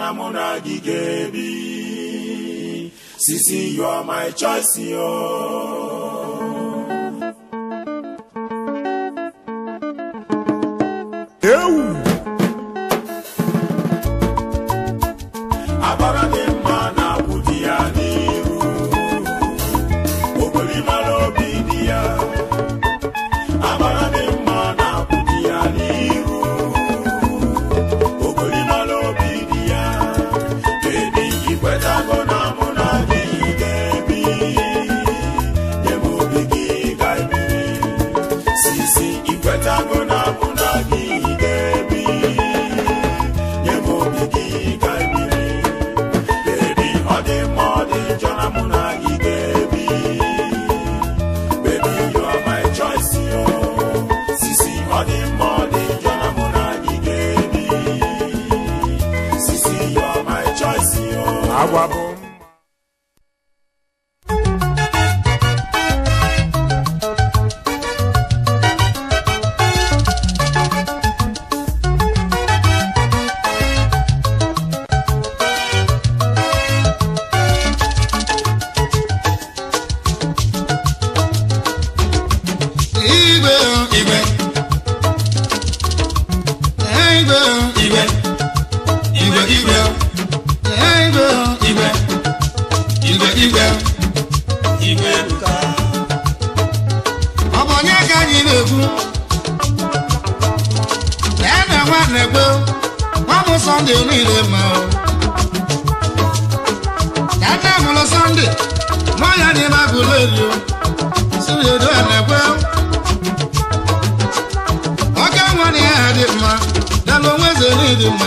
na mụ na gị ga-ebi sisi you are my choice yo ewu agbara dị mma na-akwụ di ya n'iru okwere mara obi di ya agbara dị mma na-akwụ di ya n'iru okwere mara obi di ya bebi ikwetago na mụ na gị ga-ebi nye m obi gị ga-ebiri sisi ikwetago na mụ na gị ga-ebi nye m obi gị ga-ebiri bebi ọ dị mma ọ dị njọ na mụ na gị ga-ebi baby you are my choice yo sisi ọ dị mma ọ dị njọ na mụ na gị ga-ebi sisi you are my choice yo agwa bụ mma igwe igwe igwe igwe igwe igwe igwe igwe igwe igwe igwe ebuka ọ bụ onye ka anyị na-ekwu lee na nwa na-ekwe nwa bụ sọnde niile ma ọ ka nne mụrụ sọnde nwa ya dị na gụlerio siriedo na-ekwe ọka nwa na ya dị mma dala onwe zere dị mma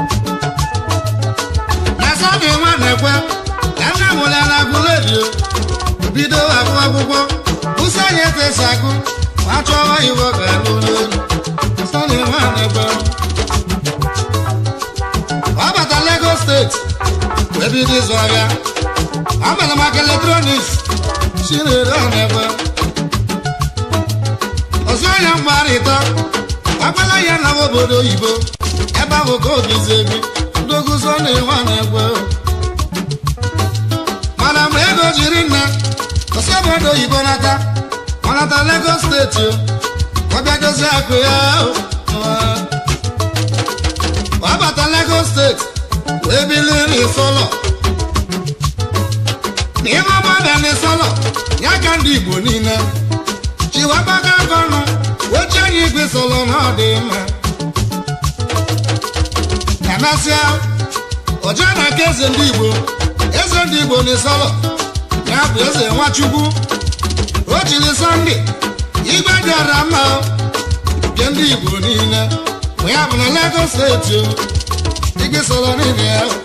na sọnde nwa na-ekwe ka nne mụrụ ya na gụlerio bido agụ akwụkwọ ụsọ anyị etesa agụ ma chọwa iwe ọ ga-alụ n'elu sọnde nwa na-ekwe ọ bata Lagos steeti wee bido ịzụ ahịa ọ bara maka eletrọniks chinedu na-ekwe ọzọ ya mgbarịta agbala ya na obodo oyibo ebe ahụ ka obizi ebi ndoguzo na-enwe na-ekwe mana mgbe ego jiri nna ọsọ obodo oyibo nata ọ nata Lagos steeti o ọ bịa dozie akụ ya o. ọ bata Lagos steeti wee biliri sọlọ n'ime ọgba bịa n'ịsọlọ ya ka ndị Igbo niile chiwabaga aka ọnụ weche anyị igwe sọlọ na ọ dị mma kanasịa ọjọ na aka eze ndị Igbo eze ndị Igbo n'ịsọlọ ya bụ eze Nwachukwu o jiri sọnde igwe dịara mma o, nke ndị Igbo niile ma ya bụ na Lagos steeti o igwe sọlọ niile ya o.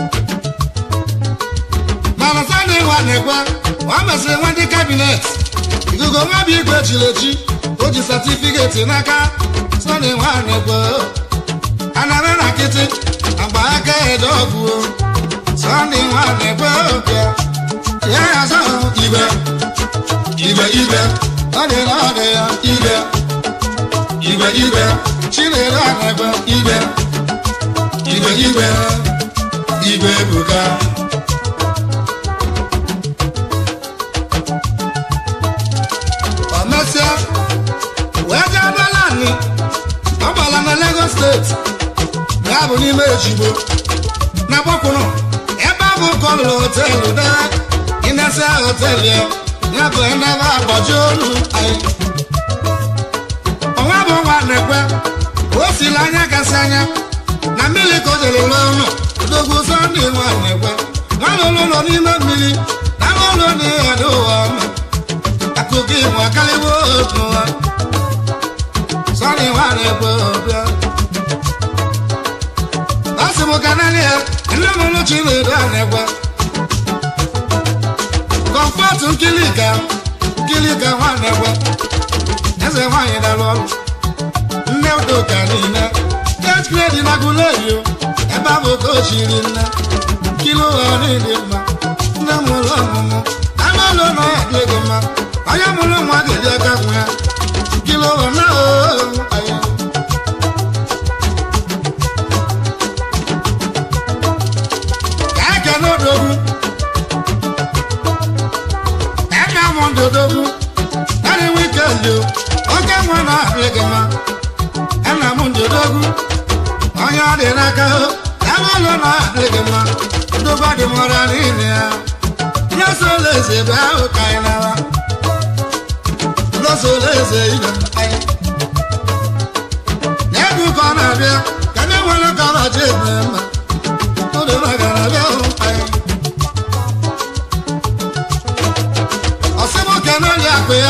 mana sọnde nwa na-ekwe ọ mesịrị nwa ndị kabinet ikuku nwa bụ igwe chiri echi o ji satifiketi n'aka sọnde nwa na-ekwe anara na nkịtị agba aka ede ọgwụ sọnde nwa na-ekwe ọbịa ya ya zọ igwe igwe igwe ọ dị na ọ dị ya igwe igwe igwe chinedu a na-ekwe igwe igwe igwe igwe ebuka ọ mesịa wee jee balani ọ gbala na Lagos steeti ya bụ n'ime ejigbo na gbakwụrụ ebe a bụ kọlụ hotelu da ịnesa hotelu ya ya bụ ndebe agbaji olu anyị ọnwa bụ nwa na-ekwe o siri anya kasị anya na mmiri ka o jere ụlọ ụlọ dogwu sọnde nwa na-ekwe nwa ụlọ nọ n'ime mmiri na nwa ụlọ na-eghado ụwa ọma akụkọ ịmụ akarịwo otu nwa sọnde nwa na-ekwe ọbịa ọ sị m ka naanị ya nne m ụlọ chinedu a na-ekwe kọmfọt nkilika nkilika nwa na-ekwe eze nwaanyị dara ọrụ nne udoka niile tet gredi na gulerio ebe ahụ ka o chiri nne kilo ụlọ niile mma nne m ụlọ ọmụmụ anụ ụlọ nọ ya dị ego mma onye mụrụ nwa ga-eji aka nwa ya kilo ụlọ na anyị odogwu eme amụ ndị odogwu narị wikendi oke nwa na ahịa gị mma ena m ndị odogwu onye ọ dị n'aka ebe ụlọ na ahịa gị mma ndụba dị mụra niile ya nye sola eze ebe ahụ ka anyị nara lọsola eze ibe anyị n'ego ka ọ na-abịa ka ndị nwere ka ọ na-achọ ebe mma ụdịba gara abịa hụ anyị ọsịmoke n'ụlọ akụ ya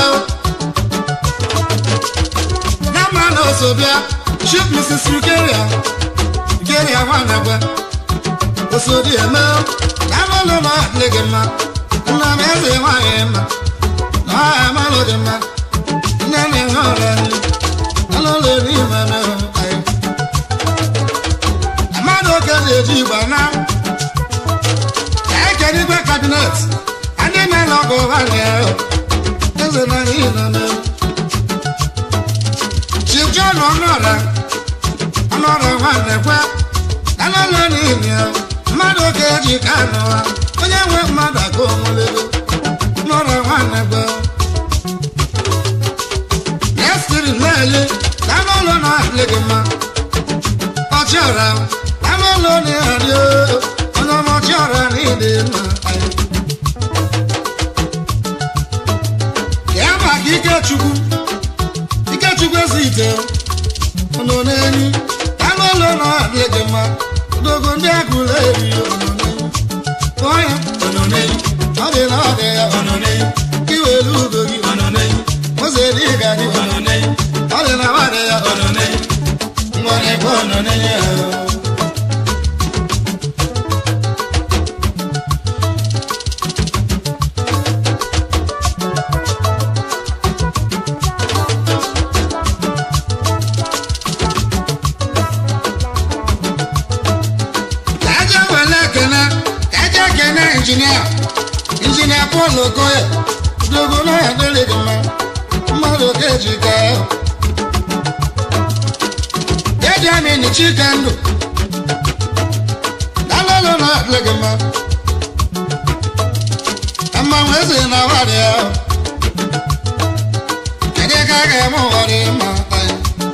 na mma na oso bịa chief mrs ugeria ugeria nwanagwe osodi eme na amalụ na adịghị gị mma nna m eze nwaanyị mma na ọha amalụ dị mma nne na ihe ọrịa nri alụlụ eri ime mehụ anyị mmadụ oke na-eji igba na ekere igwe kabinet ndị na-ele ọgụ ha na-eho eze na ihe nọ n'elu chief john ọnụọra ọnụọra nwanne kwe alụlụ n'ihi ya mmadụ oke eji ka anụwa onye nwe mmadụ aka onwelego ọnụọra nwanne kwe Nestiri na-eli anụlụ na-adị gị mma ọchịọra anụlụ na-adị onye ọma ọchịọra na ịdị mma ya maka ikechukwu ikechukwu ezi ite ọnọ n'enyi anụlụ na-adị gị mma dogo ndị agụla eri ọnọ n'enyi onye ọnọ n'enyi ọ dị na ọ dị ya ọnọ n'enyi iwelu ugo gị ọnọ n'enyi ụzọ eri ịga gị ọnọ n'enyi ọ dị na nwadị ya ọnọ n'enyi nwa na-ekwe ọnọ n'enyi ya Kaja wele kene, kaja kene injinia, injinia Paul Okoye, dogo na ya dịrị gị mma, mmadụ ga-eji gaa. Eji amị ni chike ndụ, dalolo na ya dịrị gị mma. Mmanwụ eze na warị ya, kedu ka a ga-eme ụwa dị mma anyị?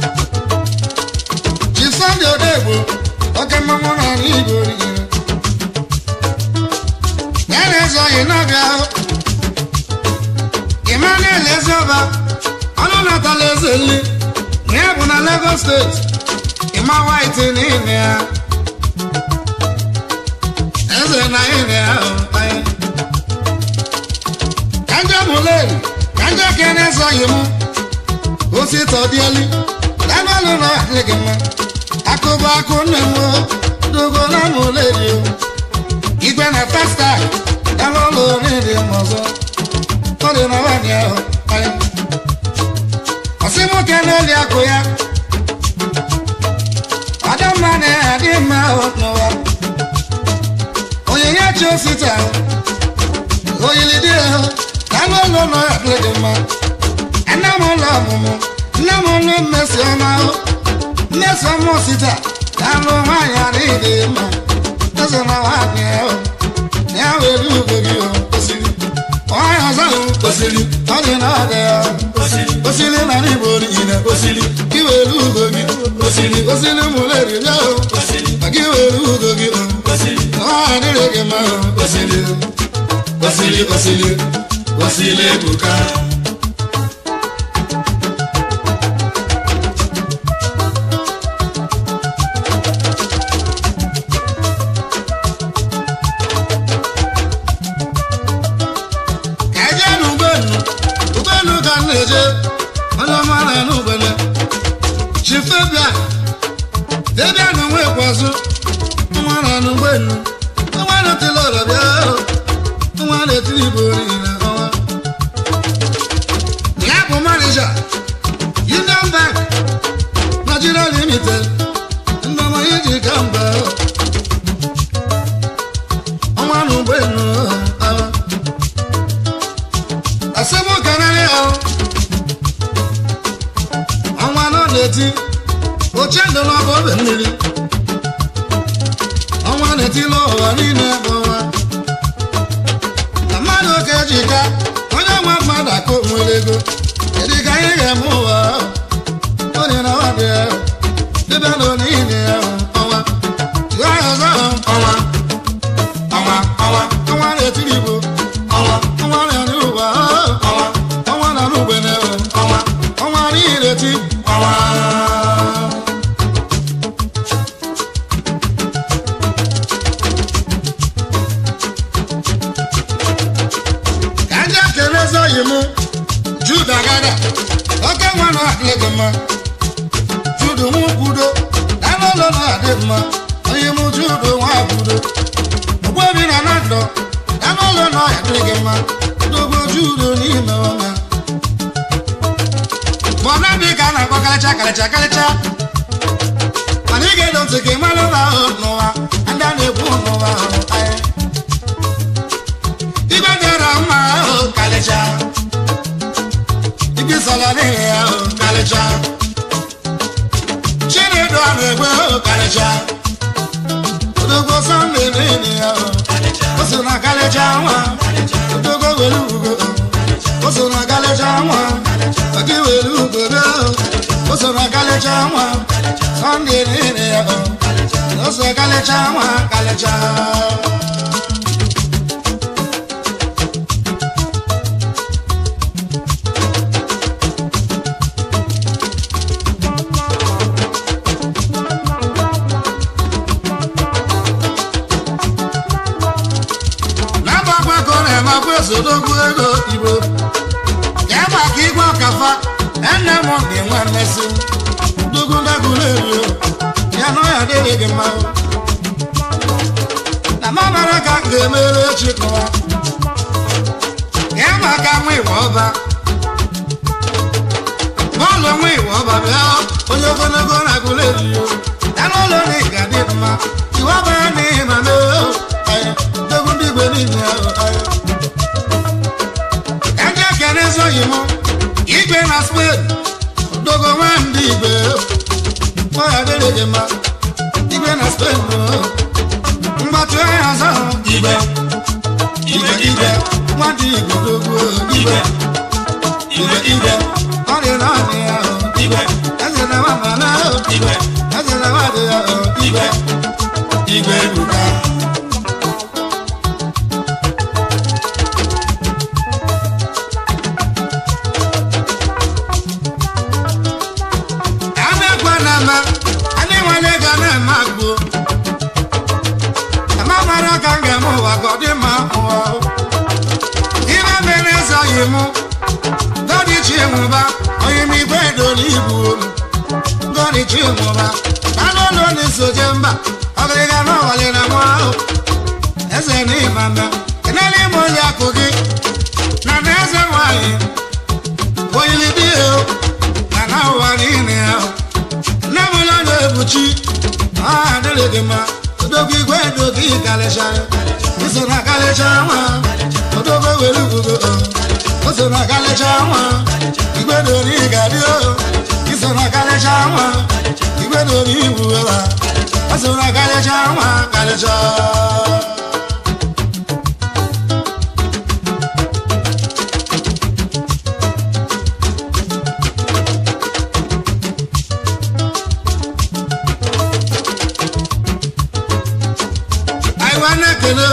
Chief Sunday Odegbo, oke mmanwụ na ala Igbo rigere. Ya na-eze oyi na-abịa ahụ. Emmanuel Ezeoba, ọnụ natala eze nri, na ya bụ na Lagos steeti, ịma white n'ime ya. Eze na ime ya ahụ anyị. Kanja Muleri, kanja kene eze oyi mụ, osi tọdieli, labalụ na adịghị mma. akụba akụ nne m o, dogo na Muleri o. igwe na festa ebe ụlọ oriri m ọzọ ọ dị na nwaanyị ahụ anyị ọsị nwoke n'oli akụ ya ọdịmma na-adị mma ahụ n'ụwa onyinye chi osita oyili dị ahụ na anụ ụlọ nọ ya dị mma nne m ụlọ ọmụmụ nne m ụlọ mmesi ọma ahụ mmesi ọma osita na anụ nwaanyị adịghị dị mma eze na nwaanyị ahụ ya were ugo gị o kwesịrị onye ọzọ ahụ kwesịrị ọ dị na ọdị ya kwesịrị na n'igbo niile kwesịrị gị were ugo gị kwesịrị kwesịrị mụleri bịa o ma gị were ugo gị o ọ adịrị gị mma o kwesịrị kwesịrị kwesịrị kwesịrị ebuka ka eje n'ụgbọelu ụgbọelu ka m na-eje onye ọma na n'ụgbọelu chifebia debia na onwe kwazụ nwa na n'ụgbọelu nwa na-etili ọrọ bịa nwa na-etili igbo niile ọnwa ya bụ manija union bank nigeria limited ndị ọma iji ka mba ọnwa na ụgbọelu ọnwa asẹ́mú kanarị ahụ ọnwa nọ na-eti oche ndụ n'ọbụ obe mmiri ọnwa na-eti n'ụwa niile bụ ọnwa njika onye nwe mmadụ aka onwere ego kedu ka anyị ga-eme ụwa onye na nwadị ya dịbịa na onye ya ọnwa ya ọzọ ọnwa ọnwa ọnwa ọnwa na-etiri igbo ọnwa ọnwa na-ere ụwa ọnwa ọnwa na n'ugbene ọnwa ọnwa n'ihi eti ọnwa ka ndị ekele ezi oyi m juda gada oke nwa na adịghị mma judu nwa kwudo danụlọ na-adị mma onye m judu nwa kwudo ogbebi na na ndọ danụlọ na adịghị mma dogo judo n'ime ọnya bọna dị ka a na-akpọ karịcha karịcha karịcha mana ị ga-edo ntị ka ị mara ụlọ ahụ n'ụwa ndị a na-ekwu n'ụwa ahụ anyị Ibe dara mma ahụ kalịcha Ibi sọla n'ihi ahụ kalịcha Chinedu a na-egbe ahụ kalịcha Odogbo Sọnde n'ihi ahụ O so na kalịcha nwa Odogbo were ugo O so na kalịcha nwa Oki were ugo ahụ O so na kalịcha nwa Sọnde n'ihi ahụ O so kalịcha nwa kalịcha n'agbakwa ka ọ na-emakwa esodogwu ego igbo ka ebe ka igwe ọkafa ene m dị nwe mmesi dogu ndagụlerio ya na ọya dịrị gị mma na mamara ka m ga-emere echi kụwa ka ebe ka nwa iwe ọba bọọlụ nwa iwe ọba bịa onye ogologo na-agụlerio ya n'ụlọ na ị ga-adị mma iwe ọba ya na ihe ma mee dogu ndị igwe niile ahụ ahụ ka ndị ekene ezoghị m igwe na spen dogo nwa ndị igwe nwaya dịrị gị mma igwe na spen mgbatụ onye ọzọ igwe igwe igwe nwa ndị igwe dogo igwe igwe igwe ọ dị na ọdị ya ahụ igwe eze na nwa mama ahụ igwe eze na nwa dị ya ahụ igwe igwe ebuka amegwa na ama anyị nwere ga na-eme agbo ama mara ka m ga-eme ụwa ka ọ dị mma ụwa ibe mere ezoghị m godichi nwụba onye m igwe edoli ibu godichi nwụba anụụlọ na-esoje mba ọgịrịga na ọwali na nwa ahụ eze na ịmama kenele ime onye akụ gị na na eze nwanyị oyili dị ya na na ụwa niile ahụ nne m ụlọ na-ebuchi ọha dịrị gị mma odogwu igwe dogi kalịchara iso na kalịcha nwa odogwu were ugo o so na kalịcha nwa igwe dori ga-adị o iso na kalịcha nwa igwe dori igwu ụra o so na kalịcha nwa kalịcha anyị nwa na-ekele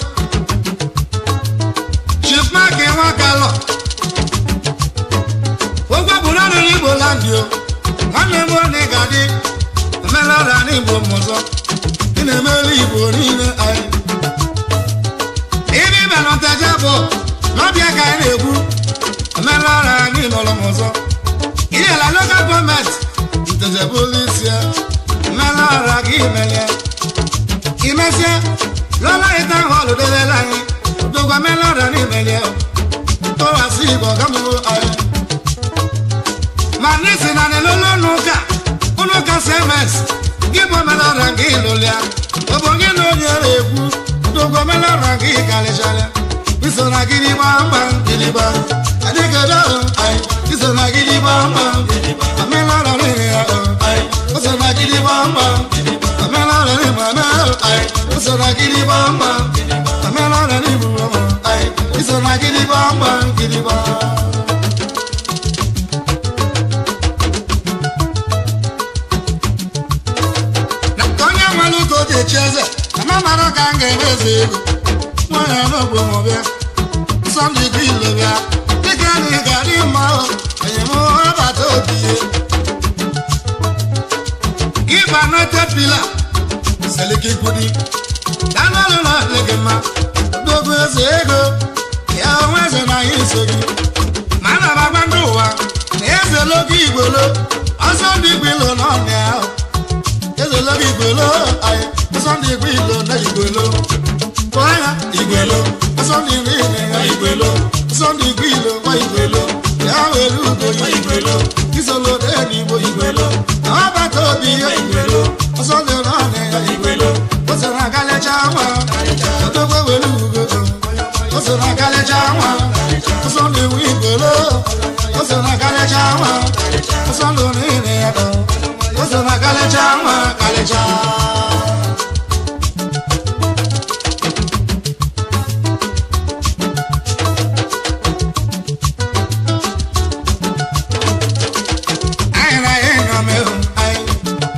chief mark nwa kalọ ụgwọ bụ naanị n'igbo landị o nwanne m onye ga-adị omenala n'igbo m ọzọ ị na-emere igbo niile anyị ibe ibenọtaja bụ n'ọbịa ka anyị na-ekwu omenala n'ịnọrọ m ọzọ ihela lokal gọọmenti ntejebụlisia omenala gị melie imesie lọ́la ìta hall délé láyé gbogbo mẹ́lọ́dà ní ìmẹ̀lẹ́ o tó wá sí ìbọn gámúwó ayé. manisi nani lolónú ká kúnú ká sms gíbọn mẹ́lọ́dà kí lólia gbogbo kí ló ní ẹrẹ èkú gbogbo mẹ́lọ́dà kí kàlẹ́sàlẹ̀ ìsọ̀nà gidi gbàngbà gidi gbà adékèdè ayé ìsọ̀nà gidi gbàngbà mẹ́lọ́dà ní ìyá ayé ìsọ̀nà gidi gbàngbà mẹ́lọ́dà ní ìmọ̀ ayé usoro gidi gbamgba omenala n'igbo ọmụ anyị iso iso na gidigba mgba gidigba na ka onye nwere ụka o ji echi eze ama mara ka m ga-eme eze ego nwanyị n'ogbo m bịa sọnde gị ilo bịa dịka na ị ga-adị mma o onye m ọbata obi ihe ịba noted pila seliki kwudi danọlụ na adị gị mma dogo eze ego ya onwe eze na ya iso gị ma ana m agba ndị ụwa na eze logo igbolo ọsọ ndị igbolo nọ na ya eze logo igbolo anyị ọsọ ndị igbolo na igbolo kpọọ ya igbolo ọsọ ndị nri na ya igbolo ọsọ ndị igbolo nwa igbolo ya were ugo ya igbolo isolo n'eluigbo igbolo na ọbata obi ya igbolo ọsọ ndị nọ na ya igbolo o so na agalecha nwa odogwe were ugo o so na agalecha nwa ọsọ ndị nwe igbolo o so na agalecha nwa ọsọ ndị niile ya dọ o so na agalecha nwa galecha anyị na anyị nọ mee o anyị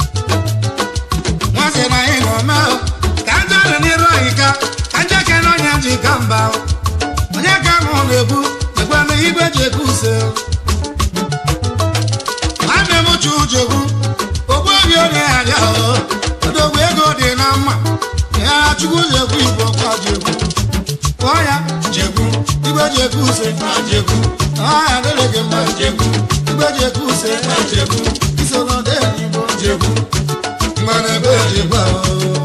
nwansị na anyị nọ mee o ka ndị ọrụ n'iru anyị ka ka ndị aka na onye ji ka mba o onye ka mụ na-ekwu ekwe na igwe ji ekwu use o nwanne m chu jegwu ogbu obi onye arịa o odogwu ego dị na mma ya chukwu jegwu igbo kwa jegwu kpọọ ya jegwu igwe ji ekwu use na jegwu ọha adịrị gị mma jegwu igwe ji ekwu use na jegwu iso n'ọdị igbo jegwu mmanụ ebe jegwu ahụ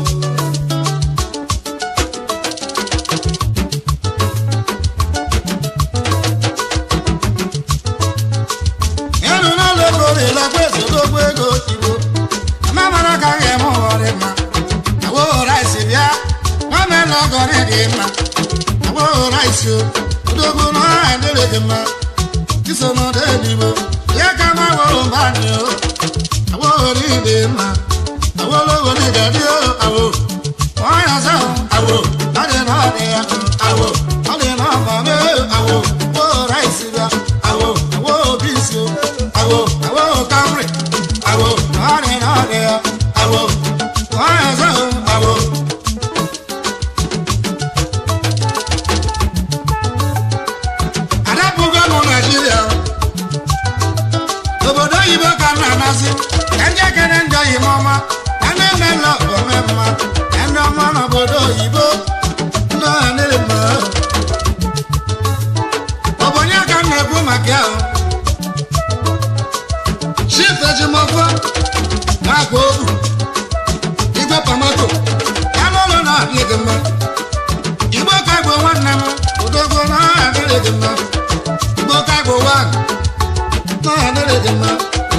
ịnụ n'ụlọ ego na-elekwa ezodogbo ego igbo ama mara ka m ga-eme ụwa dị mma agwụghọra isi bịa nwame na ọgọrị dị mma agwụghọra isi o odogbo na ọha adịrị gị mma iso n'ọdị eluigbo ya ka ma wụrụ mba anyị o agwụghọrị dị mma agwụghọrọ obodo ga-adị o awo ọya ọzọ awo ọ dị na ọ dị ya awo ọ dị na ọba mee awo agwụghọra isi bịa awo awo obi isi o awo awo kamri awo ọ dị na ọ dị ya awo ọya ọzọ awo adapụgo m naijiria obodo oyibo ka m na-amasị ka ndị ekene ndị oyibo ọma ka ndị mmemme ome mma ka ndị ọma n'obodo oyibo ndị ọha nere mma ọ bụ onye ka m na-ekwu maka ya o chief ejimọfọ na-akwa obu igwe pamato ya n'ụlọ na-adịghị gị mma igbo ka bụ nwanne m odogwo na ọha adịghị gị mma igbo ka bụ wan na ọha adịghị gị mma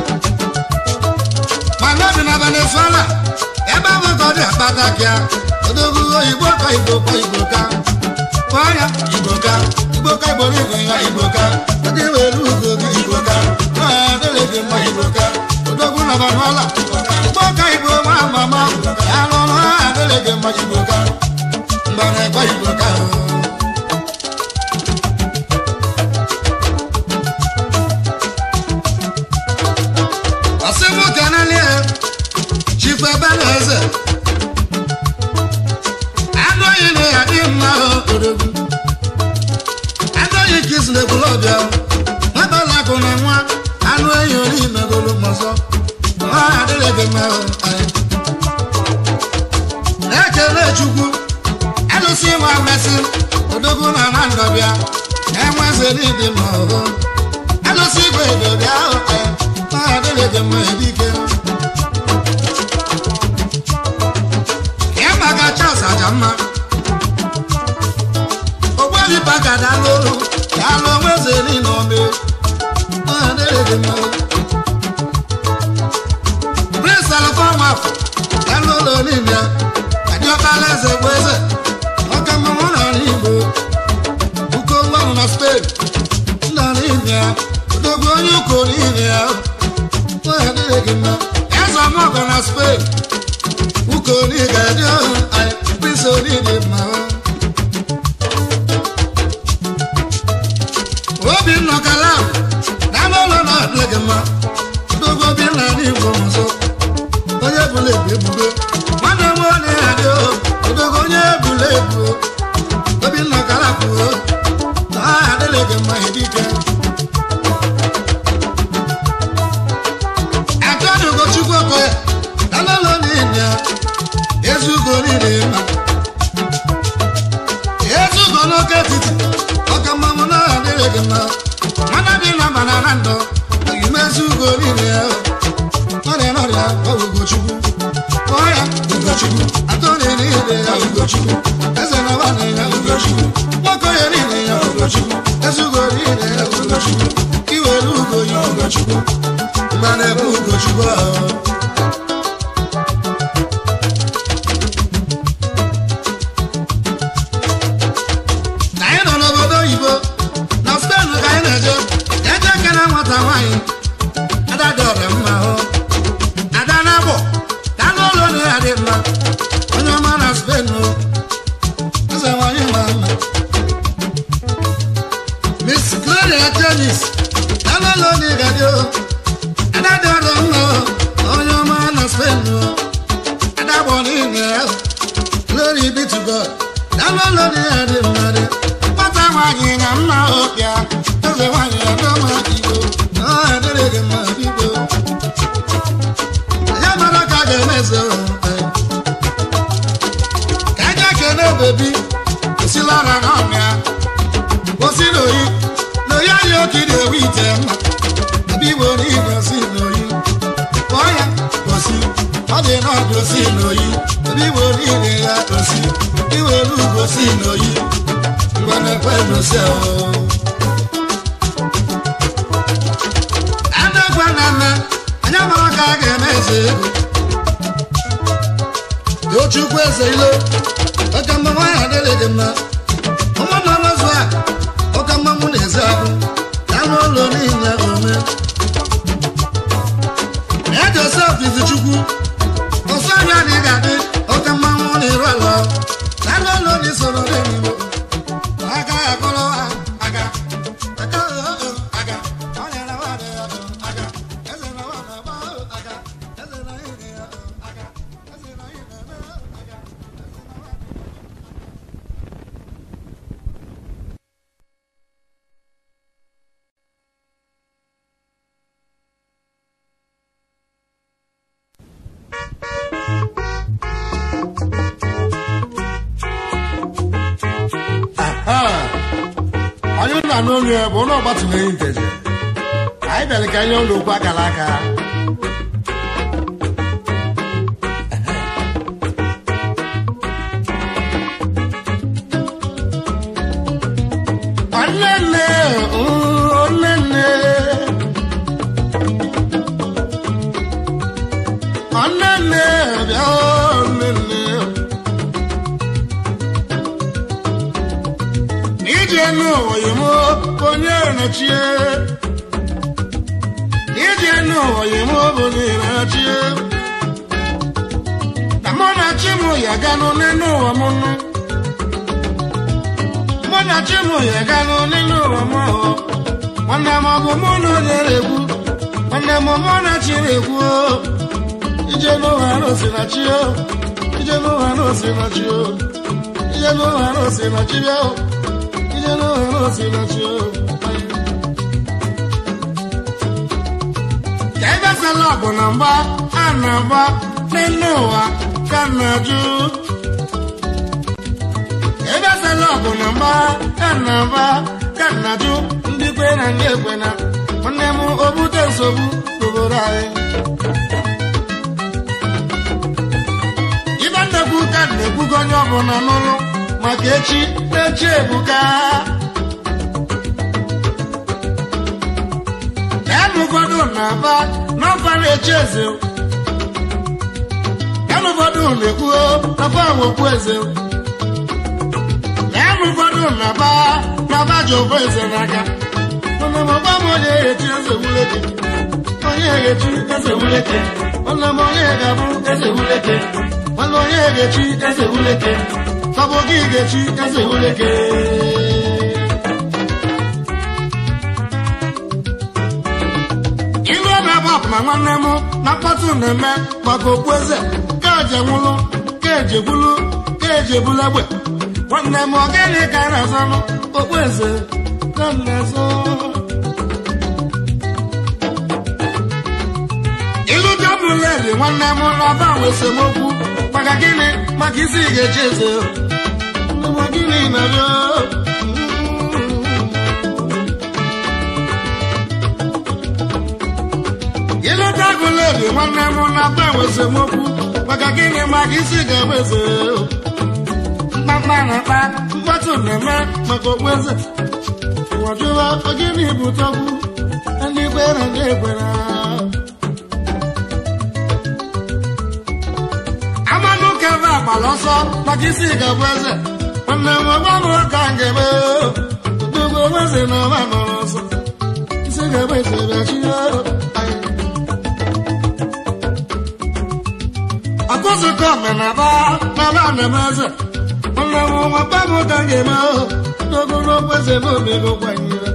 mana bi na venezuela ebe ahụ ka ọ dị akpata kịa odogwu igbo ka igbo ka igbo ka kpọọ ya igbo ka igbo ka igbo n'igwe ya igbo ka oge were ugo gị igbo ka na ọha adịghị gị mma igbo ka odogwu na venezuela igbo ka igbo nwa mama ya lụrụ ọha adịghị gị mma igbo ka mgbara ekwe igbo ka ọsị nwoke n'elie chikwa ebe na eze anụghị na ya dị mma odogwu anụghị ka isi na-ekwula ọbịa nwebala akụ na nwa anụ enyi ori megolo mọzọ ha adịghị gị mma anyị na-ekele chukwu alụsị nwa mmesị odogwu na na ndọbịa enwe eze n'ịdị mma ọhụ alụsị igwe edobịa ahụ ha adịghị gị mma edike ya maka chas aja mma ogbebi paka dalụ olu ya alụ onwe eze niile ọmị ha adịghị gị mma prince alfa nwafọ ya n'ụlọ niile adịọkala eze bụ eze ọka mmanwụ n'ala igbo uko nwanụ na spain nna niile ya odogwu onye ụkọ niile ya onye adịghị gị mma eze ọmọgọ na spain ụkọ niile adị ọhụ anyị prince onide mma ebule ebu ebubo nwanne m onye adị o ogogo onye ebule ebu obinna kalapụ na aha adịghị gị mma edike atọdụ ugochukwu okoye dalolo niile ezugo niile ma ezugo n'oke etiti ọka mmanwụ na aha adịghị gị mma nwanne bi na mana na ndụ oyime ezugo niile ọrịa n'ọrịa ọ bụ ugochukwu kpọọ ya ugochukwu atọrị niile ya ugochukwu eze na nwanne ya ugochukwu nwoke ya niile ya ugochukwu ezugo niile ya ugochukwu iwere ugo ya ugochukwu mgbe na-ebu ugochukwu ahụ na anyị nọ n'obodo oyibo na spen ka anyị na-eje eje kere nwata nwaanyị ada dị ọrịa mma hụ ada na-abụ ka n'ụlọ na ya dị mma onye ọma na spen o eze nwaanyị ma mma miss gloria tenis ka n'ụlọ na ya dị o ada dị ọrịa mma o onye ọma na spen o ada bụ niile ya glory be to god ka n'ụlọ na ya dị mma dị nwata nwaanyị na mma ọbịa eze nwaanyị adọma igbo na ọ adịrị gị mma biko ya mara ka a ga-eme eze ka aja kene bebi osilara n'ọmịa osi n'oyi n'oyi anyị oke na-ewe ite mma ebe igbo niile osi n'oyi kpọọ ya osi ọ dị n'ọdụ osi n'oyi ebe igbo niile ya osi iwere ugwu osi n'oyi mgbe na-ekwe n'osi ahụ adagwa na mme anya mara ka a ga-eme eze ego tochukwu eze ilo oke mma nwaanyị adịghị gị mma ụmụnna mazụ a oke mmanwụ na-eze ahụ ya n'ụlọ niile ome ya josef izichukwu ọsọ anya na ị ga-adị oke mmanwụ na iru ala ya n'ụlọ na isoro n'igbo aka akọrọ aga aka aga ọ nyere nwaanyị ya aga eze na nwaanyị agba aga eze na ihe ya aga eze na ihe na-eme aga onye na-anụ olu ya bụ ụlọ ọgbatụmeghị nteje anyị bịara ka nye ụlọ okwu akara aka Onnenne, mm, onnenne. Onnenne, bịa onnenne. ije n'ụwa yimo onye nachie ije n'ụwa yimo onye nachie na mụ na chi m ya ganụ n'elu ụwa m nụ mụ na chi m ya ganụ n'elu ụwa m ahụ nwanne m ọ bụ mụ na onye na-ekwu nwanne m mụ na chi na-ekwu o. ije n'ụwa arụsị na chi o ije n'ụwa arụsị na chi o ije n'ụwa arụsị na chi bịa o ije n'ụwa arụsị na chi o ka ebe fela bụ na mgba a na-agba n'elu ụwa ka na-ajụ ebe fela bụ na mgba a na-agba ka na-ajụ ndị kwe na ndị ekwe na nwanne m obute nsogbu n'obodo anyị ibe nnekwu ka na-ekwugo onye ọbụla n'ụlọ maka echi echi ebuka yanụ ụfọdụ na-aba n'ọfa na-echi eze yanụ ụfọdụ na-ekwuo n'ọfa nwekwu eze yanụ ụfọdụ na-aba n'ọfa ji ofu eze n'aka mana m ọgba m onye echi eze wuleke onye echi eze wuleke nwanne m onye ga-abụ eze wuleke nwanne onye ga-echi eze wuleke Sabo gị ga-echi eze wuleke ilu na-ebe ọpụma nwanne m na mkpọtụ na-eme maka okpueze ka eje nwụlụ ka eje gwulu ka eje bulu egbe nwanne m ọ gịnị ka a na-azọnụ okpueze ka m na-azọ ilu dọbụledi nwanne m n'ọba nwe esemokwu maka gịnị maka isi ị ga-echi eze Nne m, gịnị na-abịa ịlụta agụledi nwanne m na-aba nwe esemokwu maka gịnị maka isi ga-enwe eze mkpamkpa na-akpa mkpọtụ na-eme maka okpueze ụwajụwa gịnị bụ tọgbu ndị kwere ndị ekwere amanụ kebe agbala ọsọ maka isi ga-abụ eze nwanne m gwa m ka m ga-eme dogo eze na ọma nọrọ ọsọ isi ga-abụ eze bịachi akụzụkọ omenaba n'ala na-eme eze nwanne m nwa gwa m ka m ga-eme dogo n'okwu eze na omego kwanyere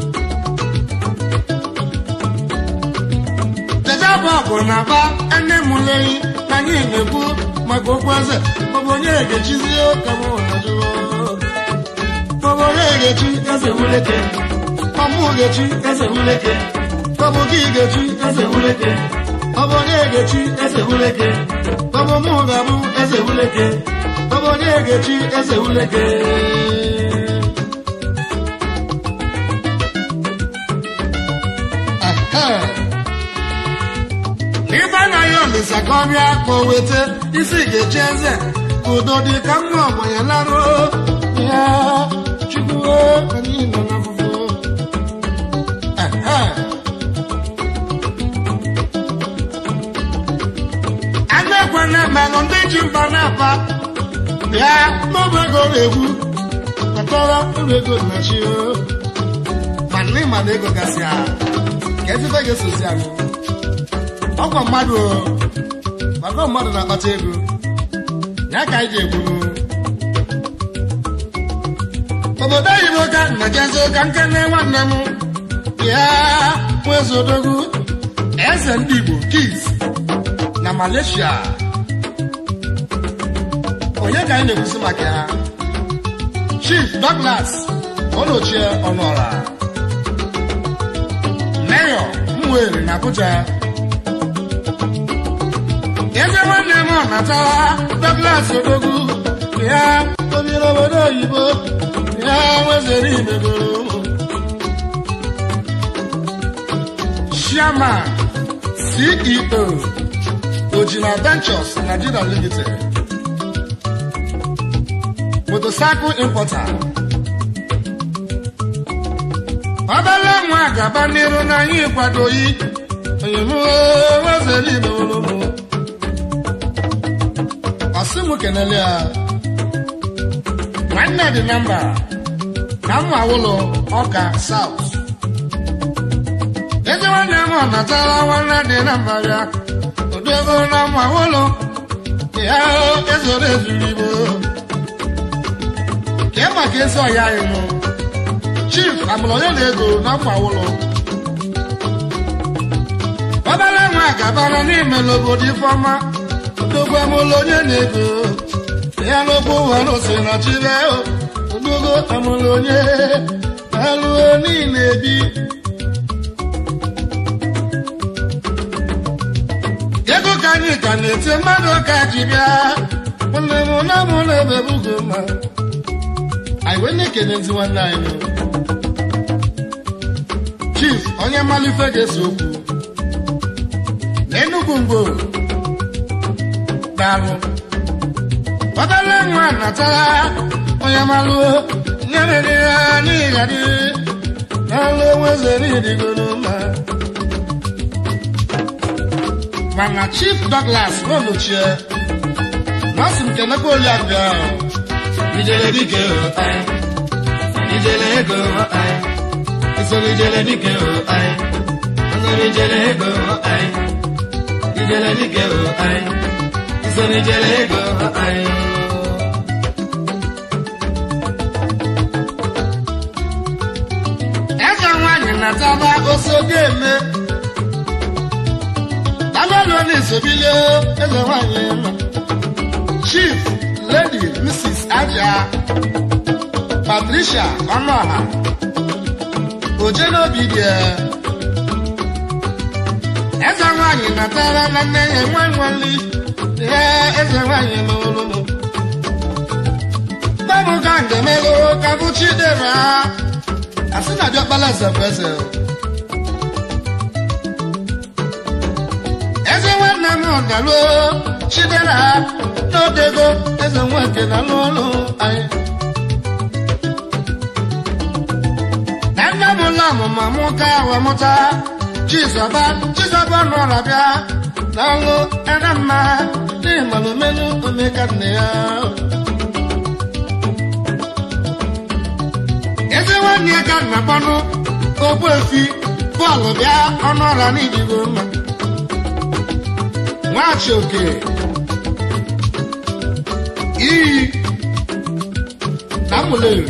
Jejebe ọgụ na-aba ene mụleyi na anyị na-ekwu maka okwu eze maọbụ onye ga-echizie ka m hajụọ maọbụ onye ga-echi eze wuleke ọmụ ga-echi eze wuleke maọbụ gị ga-echi eze wuleke ọbụ onye ga-echi eze wuleke maọbụ mụ ga-abụ eze wuleke maọbụ onye ga-echi eze wuleke Ehe. ibe anaghị olisa ka ọ bịa ka o weta isi ga-echi eze ka udo dị ka mma ọgbanye larụ ya chukwu anyị nọ n'afụfụ Ehe. Anụ ekwe na-emelụ ndị ji mba na-apa bịa n'ọbụ ego na-egwu kpatara ụlọ ego na chi ma nne ma na ego gasị a ka ezigbo ga-esozi anyị ọkwa mmadụ o, maka mmadụ na-akpata ego ya ka anyị ji egburu obodo oyibo ka nnajezi ka nkene nwanne m ya nwezodogwu eze ndị igbo kis na malaysia onye ka anyị na-ekwusi maka ya chief douglas ọnọchie ọnọra mayor mwere na abuja eze nwanne m ọnatawa douglas odogwu ya obere obodo oyibo ya nwezere imegoro ụmụ chairman ceo ojina ventures nigeria limited motorcycle importer obere nwa gaba n'iru n'anya ịkwadoghị onye m wezere imegoro ụmụ ọsị m kenele ya nwanne dị na mba na mma ụlọ ọka saut eze nwanne m natara nwanne dị na mba ya odogo na mma ụlọ ya ezoro ezuru igbo kee maka ezi ọya anyị mụ chief amụlonye na ego na mma ụlọ obere nwa gabara n'ime n'obodo ifeọma odogwu amụlụ onye na-ego ya n'okwu ụwa n'ose na chibe odogwu amụlụ onye alụọ niile bi ego ka anyị ka na-eti mmadụ ka ji bịa nwanne m na mụ na ebe bugo mma anyị wee na-ekenezi nwanne anyị chief onye malife ga-ese okwu na enugwu mgbo daalụ ọbala nwa natara onye malụ nyerere ya n'ịghadị n'alụ enwezere ịdịgoro mma mana chief douglas n'olochie masị m kenekwa oliabịa ijele dike ijele ego isoro ijele dike isoro ijele ego ijele dike isoro ijele ego eze nwanyị nataba osogo eme Lonis Obilio eze nwanyị ma Chief Lady Mrs. Aja Patricia Ọnụọha Ojenobi dị eze nwanyị natara na nne ya nwa nwali ee eze nwanyị n'olu Babu ka ngemelo ka bụ Chidera asị na diọkpala eze bụ eze eze nwanne m ọdaluo Chidera n'odego eze nweke na n'ụlọ anyị na nne m ụlọ ọmụma mụ ka wee mụta Chizọba Chizọba nọrọ bịa n'ọlụ ere mma n'ịmalụ menu omeka nne ya eze nwanne ya ka nna kpọnụ ogbu efi bọọlụ bịa ọnụ ọra n'idigo mma nwachi oke iyi na mụleri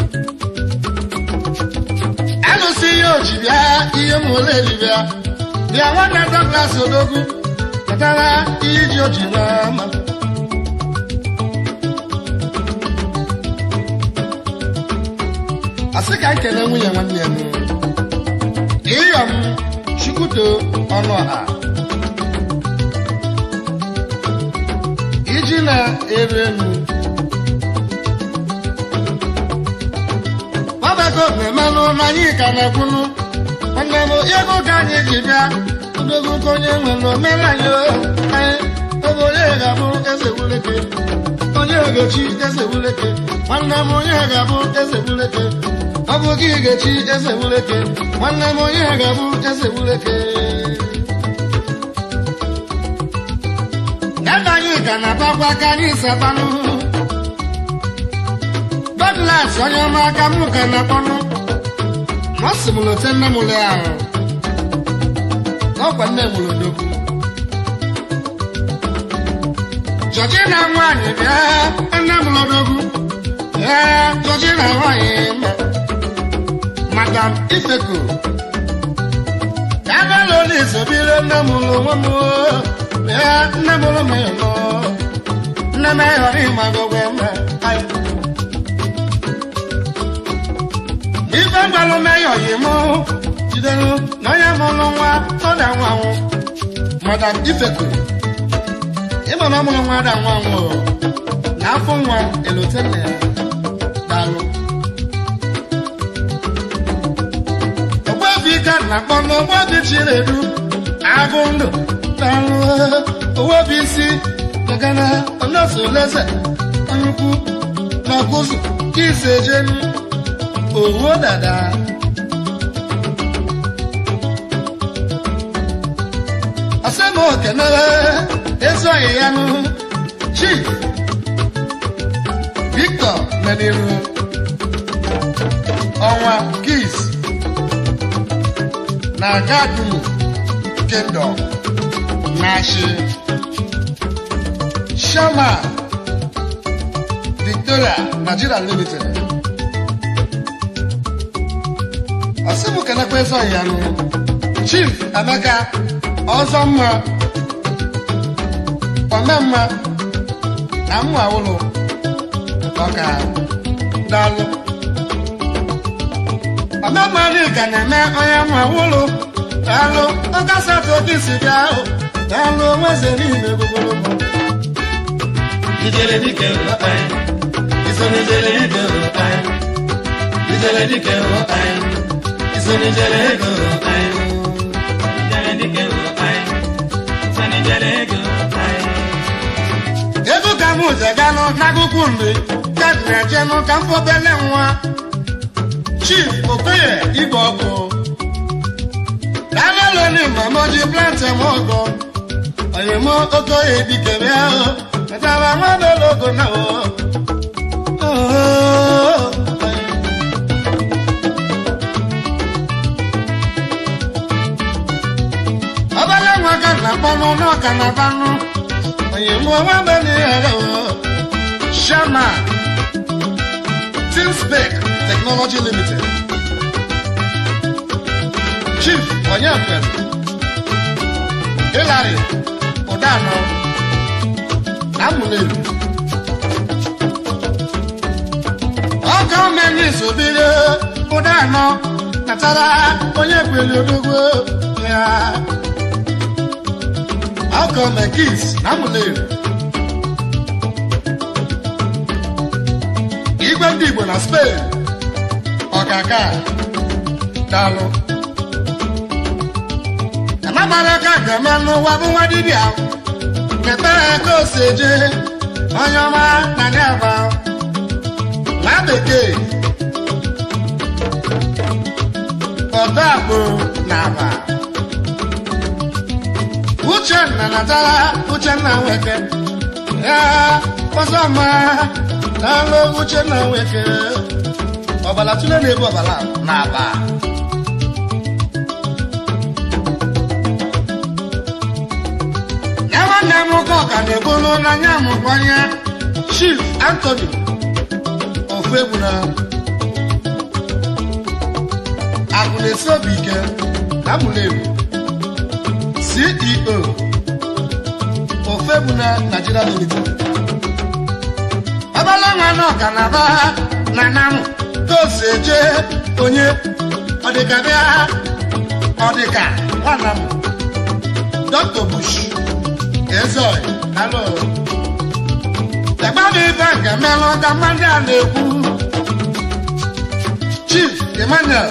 alụsị ihe oji bịa ihe mụleri bịa bịa nwanne Douglas odogwu kpatara ihe ji oji na mma asị ka nkele nwunye nwanne ya ịyọm chukwuto ọnụ ọha iji na-eru elu gbabako na-emenụ na anyị ka na-ekwunu nwanne m ego ka anyị ji bịa odogo ka onye nwere omere anyị anyị ebe onye ga-abụ eze wuleke onye ga-echi eze wuleke nwanne m onye ga-abụ eze wuleke ọ bụ gị ga-echi eze wuleke nwanne m onye ga-abụ eze wuleke ebe anyị ga na-atakwa aka anyị sabanụ Douglas onye ọma aka m ka na-akpọnụ ọ sị m lote nne m le ahụ ọkwa nne m lodogwu Georgina nwaanyị bịa nne m lodogwu ee Georgina nwaanyị ma Madam Ifeko ebe lụrụ izobire nne m lụ nwe m ee nne m lụ m nọ nne m ịghọrọ ịmagogwe mma ife mgbalụ meyọ yi mụ jidere na onye mụrụ nwa ọda nwa nwụ Madam Ifeko ịma na ọ mụrụ nwa ada nwa nwụ na afọ nwa elote nna ya daalụ ogbebi ka na-akpọ n'ogbebi chinedu agụ ndụ daalụ owebi isi gagana onosoleze nnukwu na ọkụzụ kisi ejenu owó dada. Asẹ́mu kẹ̀nẹ́rẹ́ Ezu Ayeyanu Chief Victor Meniru Ọnwa Kis na Gadumu Kingdom Nashi Shama Victoria Nigeria Limited. ọsịbụ kenekwa eze ọhịanụ chief emeka ọzọ mma omemma na mma ụlọ ọka daalụ omemma dịka na-eme onye mma ụlọ daalụ ọkasatụ oke si bịa ahụ daalụ nweze niile gbogbologbo Ijele dike ụlọkpanyị, iso n'ijele ego ụlọkpanyị. Ijele dike ụlọkpanyị, iso n'ijele ego ụlọkpanyị. Ijele dike ụlọkpanyị, iso n'ijele ego ụlọkpanyị. ego ka m je ganụ n'akụkụ mgbe kadịna jenụ ka m fọbele nwa chief okoye igwe ọkụ daalụloni mamoji plantị m ọgọ oyemo okoye dikere ahụ metara nwabelogo na o ọbala nwa ka na-akpọnụ n'ọka na banụ oyemo nwabenighere o shama Teamspec Technology Limited. Chief Onyekwem Hillary ọdanọ na mụleru ọkọ mmeri sobiri ụdanọ natara onye kwere odogwo ya ọkọ mekis na mụleru igwe ndị igbo na spain ọkaka daalụ amamara ka ga-eme n'ụwa bụ nwa dibịa kepere ka o si eje onye ọma na ndị aba nwa bekee ọdọ agbụrụ na aba uchenna natara uchenna nweke ya ọzọ ma n'alụ uchenna nweke ọbala tụle na-ebu ọbala na aba ya nwanne m ụka ọka na-ebulu n'anya m kwanye chief anthony ofu egwu na akụ na-esi obi ike na mụlebu ceo ofu egwu na nigeria limited ọbala nwa na ọka na ba na nam tosi eje onye ọdịka bịa ọdịka nwanna m dr bush ezoy alo ẹgbẹ́ ife gẹ̀mẹ́lú ọ̀gá mmadụ a na-ekwu chief emmanuel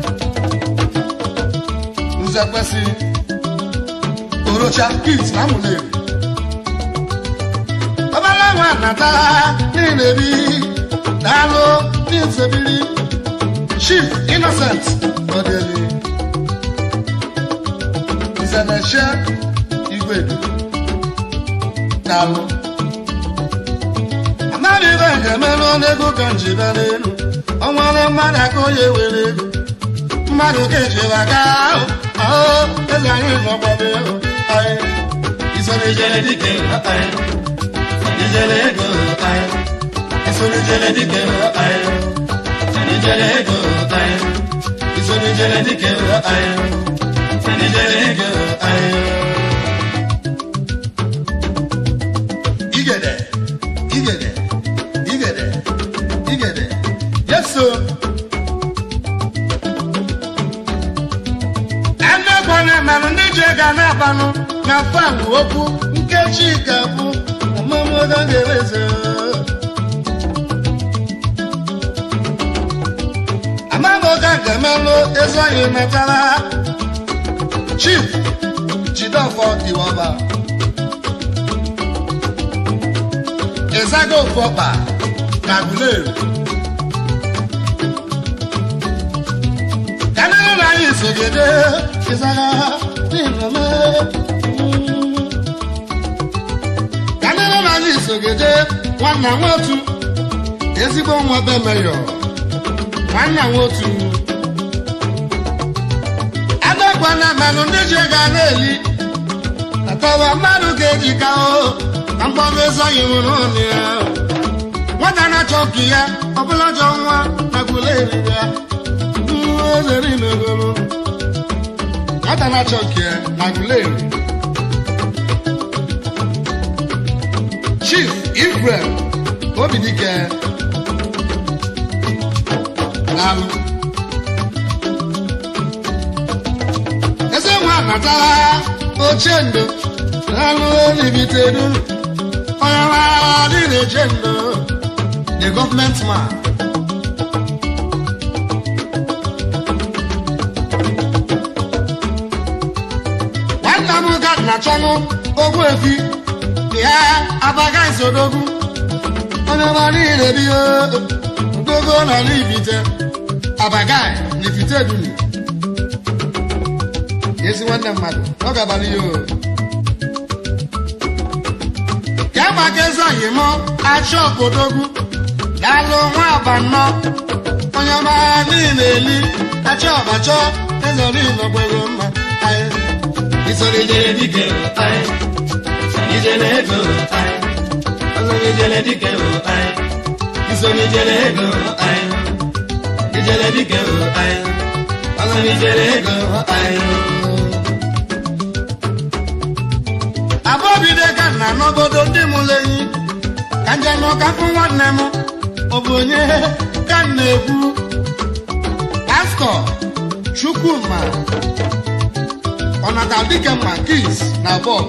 nzekwesị orocha kit na mụleri ọbala nwa natara niile bi daalụ n'izebiri chief innocent odeli nzemeche igwedu daalụ mmadụ ibe ga-emerụ n'ego ka njibe n'elu ọnwere mmadụ aka onye were ego mmadụ ka ejiri aka ahụ ahụ eze anyị nọgbọbe ego anyị isoro ijele dike anyị ijele ego anyị isoro ijele dike anyị ijele ego anyị isoro ijele dike anyị ijele ego anyị igede igede igede igede yeso anagwana manụ ndị ji ga na-abanụ na fanụ okwu nkechi ga-abụ ọmụmụga ga-ereze amamoga ga-emelụ ezi anyị metara chief jidofọ iwọba ịzaga ofu ọkpa na guleru kanara na anyị sogede ịzaga n'ịnọme kanara na anyị sogede nwanna nwotu ezigbo nwa be meyọ nwanna nwotu adakwana manụ ndị ji ga na-eli atọwa mmadụ ga-eji ka o na mgbago ezoghị nwere ọnụ ya nwata na-achọ nke ya ọbụla jọ nwa na gwule eriri ya nwa ezeri megoro nwata na-achọ nke ya na gwule eri chief ifrem obidike n'alụ eze nwa natara oche ndo n'alụ olibitedu onye nwa dị na-eche ndo the government man nwanna m ga na chọnụ ogbu efi ya abaga nsodogwu onye nwa niile bi dogo na n'ibite abaga n'ifite duni ezi nwanne mmadụ ọ ga-abalị ya o ka gbaka ezi oyi mụ achọ okpodogwu daalụ nwa abanọ onye ọma niile eli achọ ọbachọ eze niile gbego mma anyị isoro ijere dike anyị ijele ego anyị ọzọ ijele dike anyị isoro ijele ego anyị ijele dike anyị ọzọ ijele ego anyị abụọbido ka nna n'obodo ndị mụrụ enyi ka nje n'ụka fụ nwanne m ọ bụ onye ka m na-ekwu pastọ chukwuma ọnata dike ma kis na bọb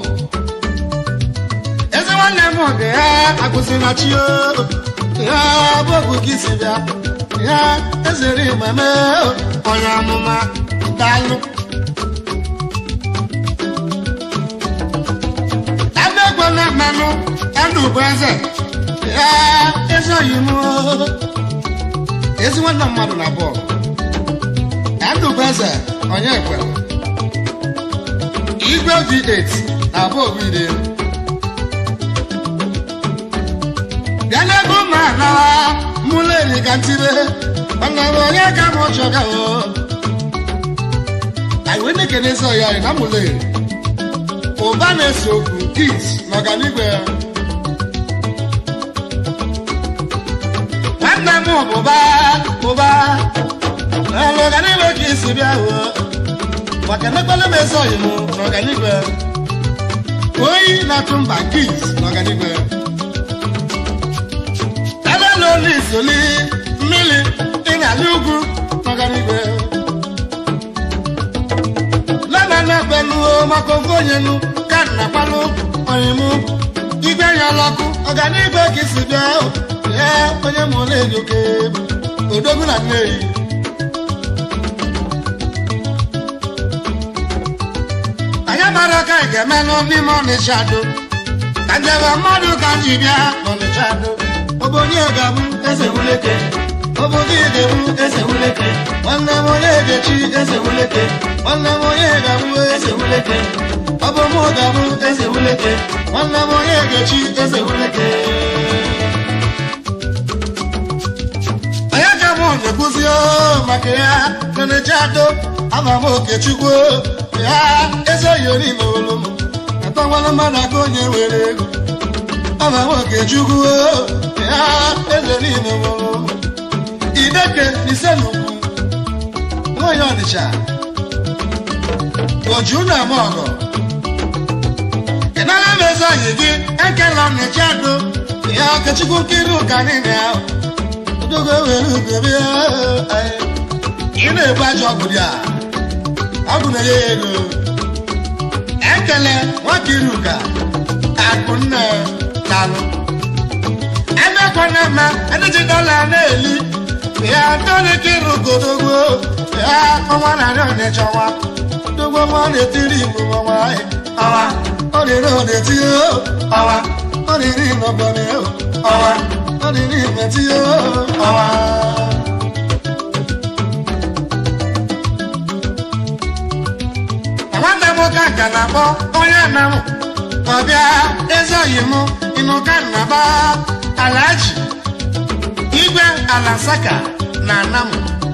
ezi nwanne m dị ya agụzi na chi o ya bọbụ gị si bịa ya ezere mmemme onye amụma daalụ ebe egwe na mmanụ ẹnu bụ eze ya ezoghị m ezi nwanne mmadụ na bọọlụ ẹnu bụ eze onye ekwe igwe v8 na bọọlụ ire bịa n'ebe ụmụ anawa mụlụ eri ka ntire mana onye ka m chọga o anyị wee na-ekene ezi ọya anyị na mụlụ eri ụba na-ese okwu kis n'ọganigwe ya nwanne m bụba bụba n'ọganigwe ka isi bịa hụ maka emekwala m eze oyi m n'ọganigwe oyi na-atụ mba kis n'ọganigwe ebe na olu isoli mmiri dị n'ala ugwu n'ọganigwe lana na-ekpenuo maka ofu onye nu ka nna kpalụ oyimụ igwe ya ọlọkụ ọganigwe ka isi bịa ya onye mụ na-eji oke odogwu na nneyi anyị mara ka anyị ga-emenụ n'ime ọnịcha do ka njebe mmadụ ka ji bịa n'ọnịcha do obodo ga-abụ eze wuleke obodo ga-ebu eze wuleke nwanne m onye ga-echi eze wuleke nwanne m onye ga-abụ eze wuleke ọ bụ mụ ga-abụ eze wuleke nwanne m onye ga-echi eze wuleke onye ka mụ na-ekwuzi maka ya n'ọnịcha do ama m okechukwu ya eze yori n'olu m atọwala mmadụ aka onye were ego ama m okechukwu ya eze niile n'olu m ideke n'ise n'ugwu nwanyị ọnịcha oju na ama ọgọ ịnara m eze anyị gị ekela ọnịcha do ya okechukwu nkiri ụka niile ahụ odogo were ugebe ị na-ebu ajọ ọgwụ dị a ọ bụ na ya ego ekele nwakiri ụka akụ nne talụ emekwana mma ediji dọla na-eli ya tolikiri ugodogbo ya ọnwa narị ọnịchọwa dogbo nwa na-etiri igbo ọnwa ọwa ọ dịrị ọ na-etinye ọwa ọ dịrị n'ọbọnị ọwa ọ dịrị imetinye ọwa nwanne m ka ka na-akpọ onye na m ọbịa ezoghị m ịnụ ka nnaba alaji igwe alasaka na anam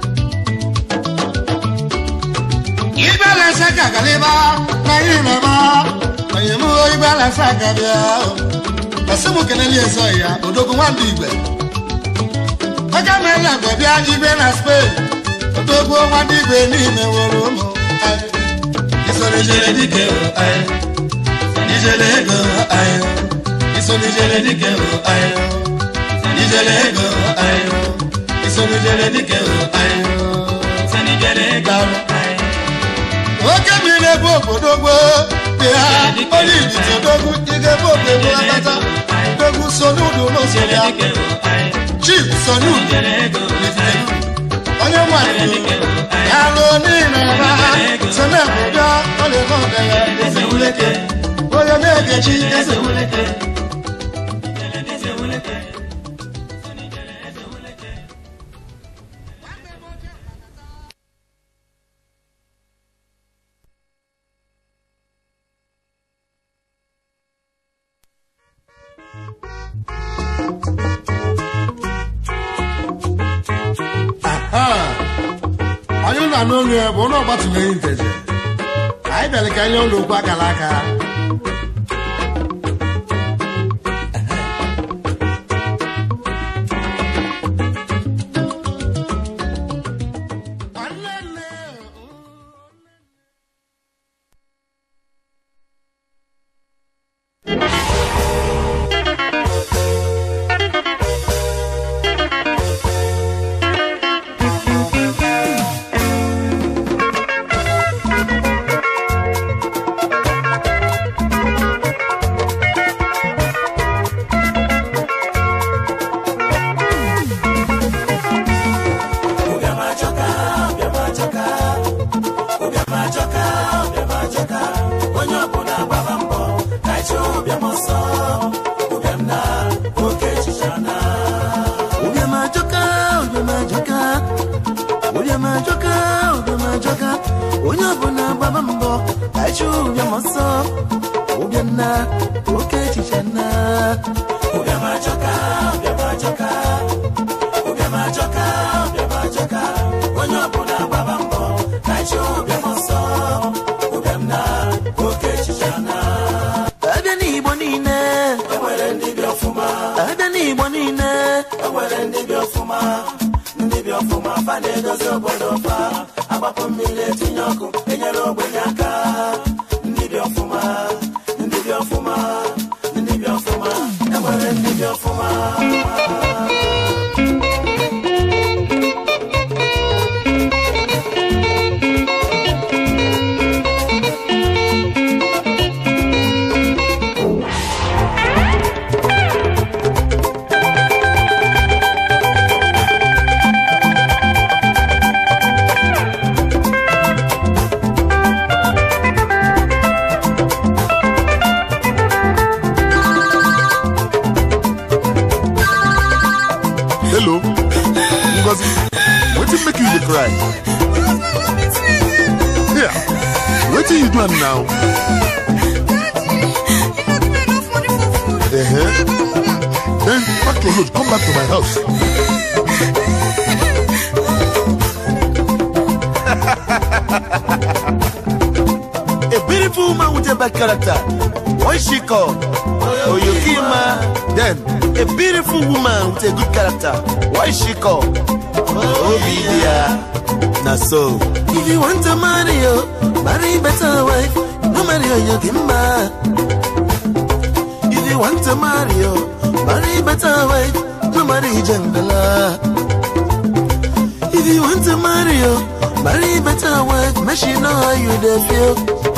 igwe alasaka galịba na ihe na-aba onye m igwe alasaka bịa ọsị m kelele ezoghị ya odogwu nwandị igwe oge meela mgbe bịa igwe na spain odogwu nwandị igwe n'ime nwere ụmụ anyị Isolejele dike o ayo. Ijele ego ayo. Isolejele dike o ayo. Ijele ego ayo. Isolejele dike o ayo. Sanijele ego ayo. oke mmiri ebe obodo gboo dị ha onye idite odogwu ige ebe obodo akpata odogwu so n'ụdụ n'ụzọ Ijele ya dike o ayo. chief so n'ụdụ Ijele ego ayo. onye nwanyị ya lụọ niile ebe ha so na-ebodo ọ na-eme ọga ya Eze wuleke. onye na-egechi eze Eze wuleke. Eze wuleke. Eze wuleke. onye ụlọ n'olu ya bụ ụlọ ọgbatụmenyi nteje anyị bịara ka anyị ụlọ okwu akara aka ajọka ụbịam ajọka onye ọbụla gbaba mbọ ka anyị chụọ ụbịam ọsọ ụbịam na oke echiche na ụbịam ajọka ụbịam ajọka ụbịam ajọka ụbịam ajọka onye ọbụla gbaba mbọ ka anyị chụọ ụbịam ọsọ ụbịam na oke echiche na ụbịam ajọka ụbịam ajọka ụbịam ajọka ụbịam ajọka onye ọbụla gbaba mbọ ka anyị chụọ ụbịam ọsọ ụbịam na oke echiche na abịa n'igbo niile enwere ndị bi ọfụma abịa n'igbo niile enwere ndị bi ọfụma ndị bi ọfụma fa na-edozi obodo fa agbapụ mmiri etinye ọkụ enyere ogbenye aka ndị bi ọfụma ndị bi ọfụma ndị bi ọfụma enwere ndị bi ọfụma hello ngozi wetin make you dey cry here wetin you do am now uh-huh. then pack your load come back to my house a beautiful woman with a bad character what she call oyokima then a beautiful woman with a good character what she call obidia na so if you want to marry yo marry better wife no marry oyokima if you want to marry yo marry better wife no marry jangala if you want to marry yo marry better wife make she know how you dey feel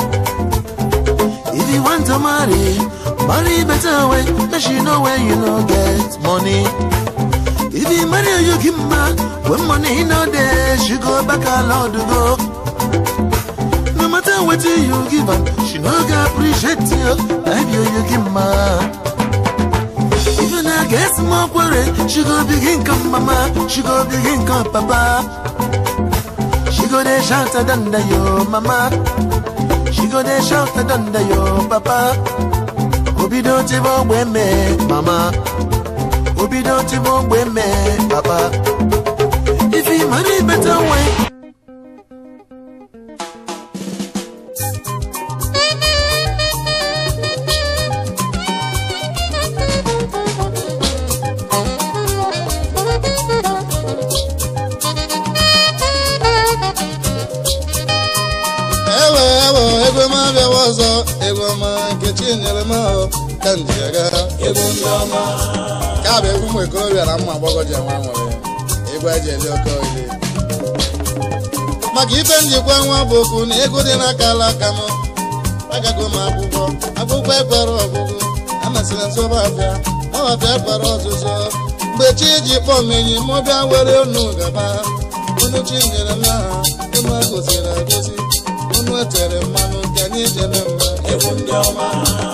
if you want to marry marry better wife make she know when you no get money if you marry oyokima when money no dey she go back her lord go no matter wetin you give am she no go appreciate you like be oyokima if una get small quarrel she go begin come mama she go begin come papa she go dey shout adanda yo mama she go dey shout adanda yo papa obido ti bo gbe me mama obido ti bo gbe me papa if you marry better way. ewe ewe ego m abịawa ọzọ ego ọma nke chinyere m ahụ ka m ji aga egwu ndị ọma ka bụ egwu ụmụ ikorobịa na ụmụ agbọghọ ji enwe nwere egwu eji eli oke oyi maka ife njikwa nwa bụ okwu na ego dị n'aka ala aka m agago m akwụkwọ akwụkwọ ekwere ọgụgụ amasịrị nsọba afịa ọbafịa ekwere ọzụzụ mgbe chi ji kpọọ m enyi m bịa were unu gaba unu chi nyere m aha unu agoziri agozi unu etere mmanụ nke anyị jebe mma egwu ndị ọma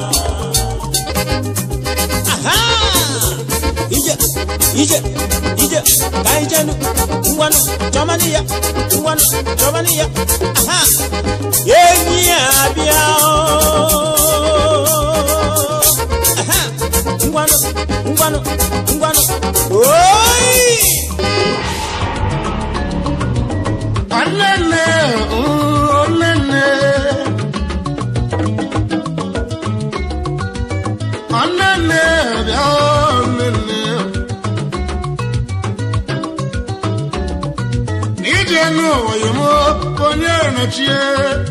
ije ije ije ka anyị jenu ngwanụ chọmanị ya ngwanụ chọmanị ya aha enyi ya abịa oo. aha ngwanụ ngwanụ ngwanụ oyi Olele, mm, olele. Olele, bịa olele. N'ije n'ụwa yi mụ onye nọchie.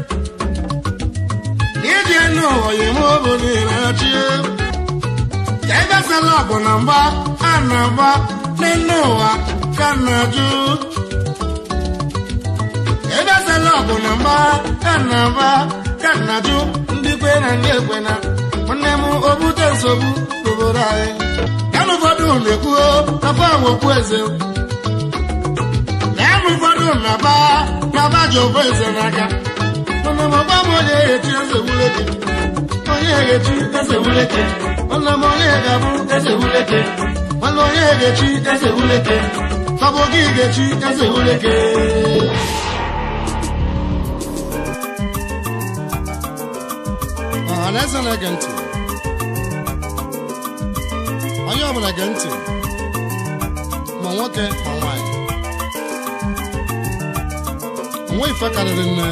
N'ije n'ụwa yi mụ onye nọchie. Ka ebe sala ọgụ na mgba a na-agba n'elu ụwa ka na-ajụ. ebe sala ọgụ na mgba ka na-agba ka na-ajụ ndị kwe na ndị ekwe na nwanne m obute nsogbu n'obodo anyị ya na ụfọdụ na-ekwuo afọ awokwu eze ya na ụfọdụ na-aba na-aba ji ofu eze n'aka nwanne m ọgba m onye ga-echi eze wuleke onye ga-echi eze wuleke nwanne m onye ga-abụ eze wuleke nwanne onye ga-echi eze wuleke fabụ gị ga-echi eze wuleke ọhaneze na-ege ntị onye ọbụla gee ntị ma nwoke ma nwaanyị nwa ife karịrị nne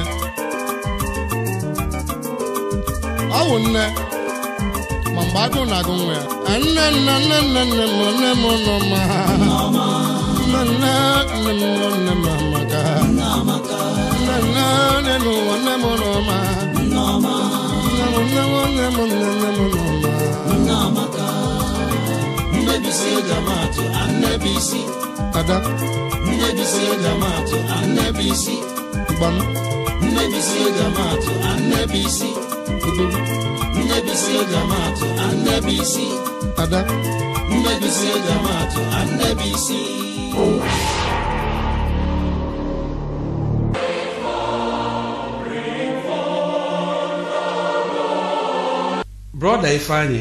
ọ wụ nne ma mgbe agụụ na-agụ nwa ya "Ah, nne nne nne nne nne m nne m nọ ma nne nne nne m nọ nne m amaka nne nne nne n'ụwa nne m nọ ma nne m nne m nne m nne nne m nọ ma nnebisi eji amatụ annebisi ada nnebisi eji amatụ annebisi gbam nnebisi eji amatụ annebisi idogo nnebisi eji amatụ annebisi ada nnebisi eji amatụ annebisi brọda ifeanyị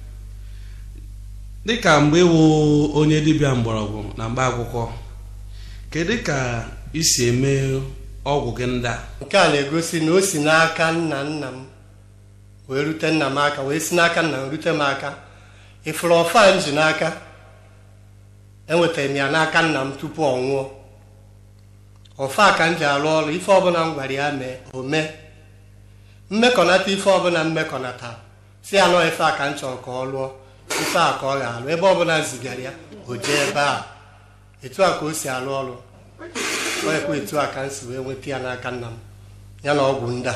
dịka mgbe ịwụ onye dibịa mgbọrọgwụ na mgba akwụkwọ kedu ka isi eme ọgwụ gị ndị a nke a na-egosi na o si n'aka nna nna m wee rute nna m aka wee si n'aka nna m rute m aka ịfụrụ ọfa m ji n'aka enwetara m ya n'aka nna m tupu ọ nwụọ ọfa ka m ji arụ ọrụ ife ọbụla m gwara ya mee o mee mmekọnata ife ọbụla mmekọnata si ya nọ ife a ka m chọrọ ka ọ lụọ ife a ka ọ ga-alụ ebe ọbụla m zigara ya o jee ebe a etu a ka o si arụ ọrụ ọ ekwe etu a ka m si wee nweta ya n'aka nna m ya na ọgwụ ndị a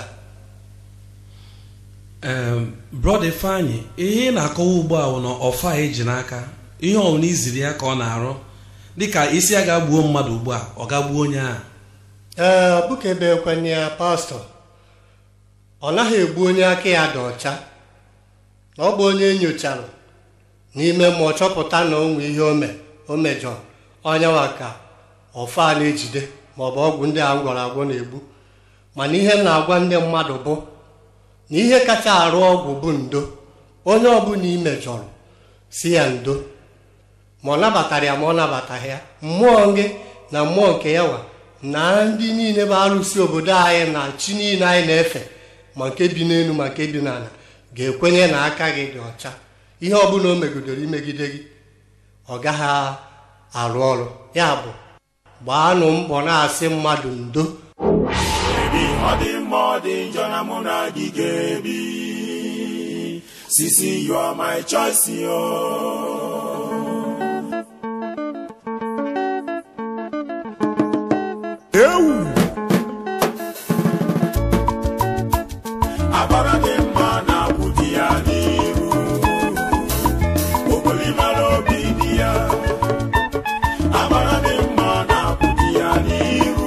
Em, brọda ifeanyị ihe ị na-akọwa ugbu a bụ na ọfa eji n'aka ihe ọbụla iziri ya ka ọ na-arụ dịka isi ya ga-gbuo mmadụ ugbu a ọ ga-gbuo onye ahụ ee ọ bụ ka ebe ekwenye ya pastọ ọ naghị egbu onye aka ya dị ọcha na ọ bụ onye enyochara n'ime mmụọ chọpụta na o nwe ihe ome o mejọrọ onyewa ka ọfa na-ejide maọbụ ọgwụ ndị a m gwara agwọ na-egbu mana ihe m na-agwa ndị mmadụ bụ na ihe kacha arụ ọgwụ bụ ndo onye ọbụla imejọrọ si ya ndo ma ọ nabatara ya ma ọ nabataghị ya mmụọ gị na mmụọ nke ya nwa na ndị niile bụ arụsị obodo anyị na chi niile anyị na-efe ma nke bi n'elu ma nke bi n'ala ga-ekwenye na aka gị dị ọcha ihe ọbụla o megidere imegide gị ọ gaghị arụ ọrụ ya bụ gbaanụ mbọ na-asị mmadụ ndo Baby, ọ dị mma ọ dị njọ na mụ na gị ga-ebi sisi you are my choice yo. agbara dị mma na-akwụ di ya n'iru okolimara obi di ya agbara dị mma na-akwụ di ya n'iru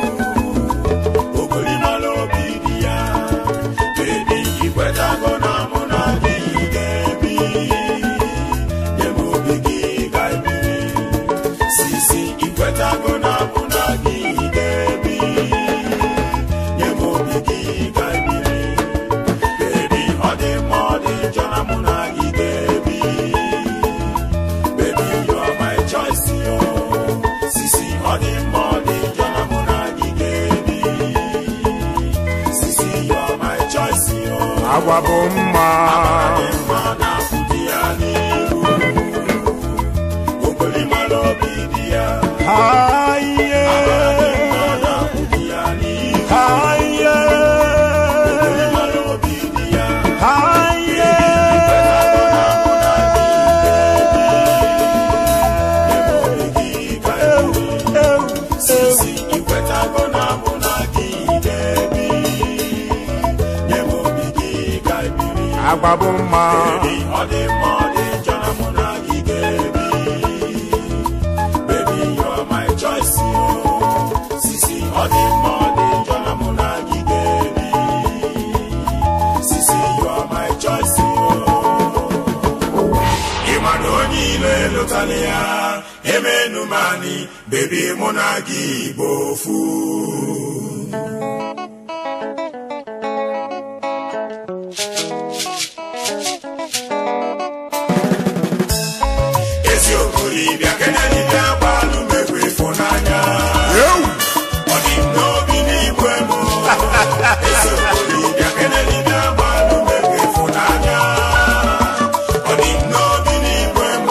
okolimara obi di ya bebi ikwetago na mụ na gị ga-ebi nye m obi gị ga-ebiri sisi ikwetago na mụ na gị ga-ebi nye m obi gị ga-ebiri bebi ọ dị mma ọ dị njọ na mụ na gị ga-ebi baby you are my choice yo sisi ọ dị mma ọ dị njọ na mụ na gị ga-ebi sisi you are my choice yo agwa bụ mma dị mma na-akwụ di ya n'iru okolimara obi di ya Aye, dị mma na-akwụ di ya n'iru aye, okolimara obi di ya aye. sisi ikwetago na mụ na gị ga-ebi nye m obi gị ga-ebiri agwa bụ mma Baby, ọ dị mma ọ dị njọ na mụ na gị ga-ebi baby you are my choice yo sisi ọ dị mma ọ dị njọ na mụ na gị ga-ebi sisi you are my choice yo ịma na onye ilo elotala ya emenumani bebi mụ na gị bụ ofu olibịa kenedibịa gbalụ mekwa ịfụnanya ọ dị m n'obi n'igwe m eso olibịa kenedibịa gbalụ mekwa ịfụnanya ọ dị m n'obi n'igwe m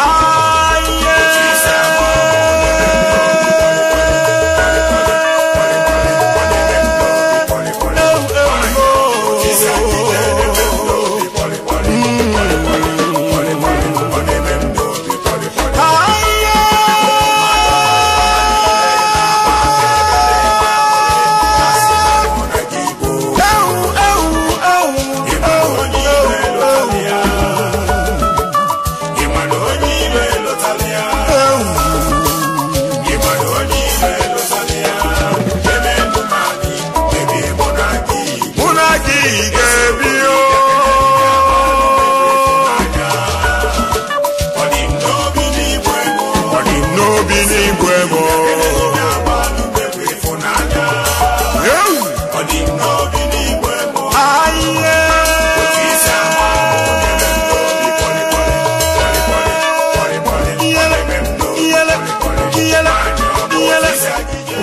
ịma na onye ire lụtara ya ịma na onye ire lụtara ya ebe ndụ mmadụ ebe mụ na gị mụ na gị ga-ebi ọ dị m n'obi n'igwe m ọ dị m n'obi n'igwe m na-agbalụ mekwa ịfụnanya ọ dị m n'obi n'igwe m ahịa isi ama ebe m n'obi kpọlịkpọlị kpọlịkpọlị kpọlịkpọlị ebe m n'obi iyele kpọlịkpọlị iyele anya ọ bụ iyele osisi agịga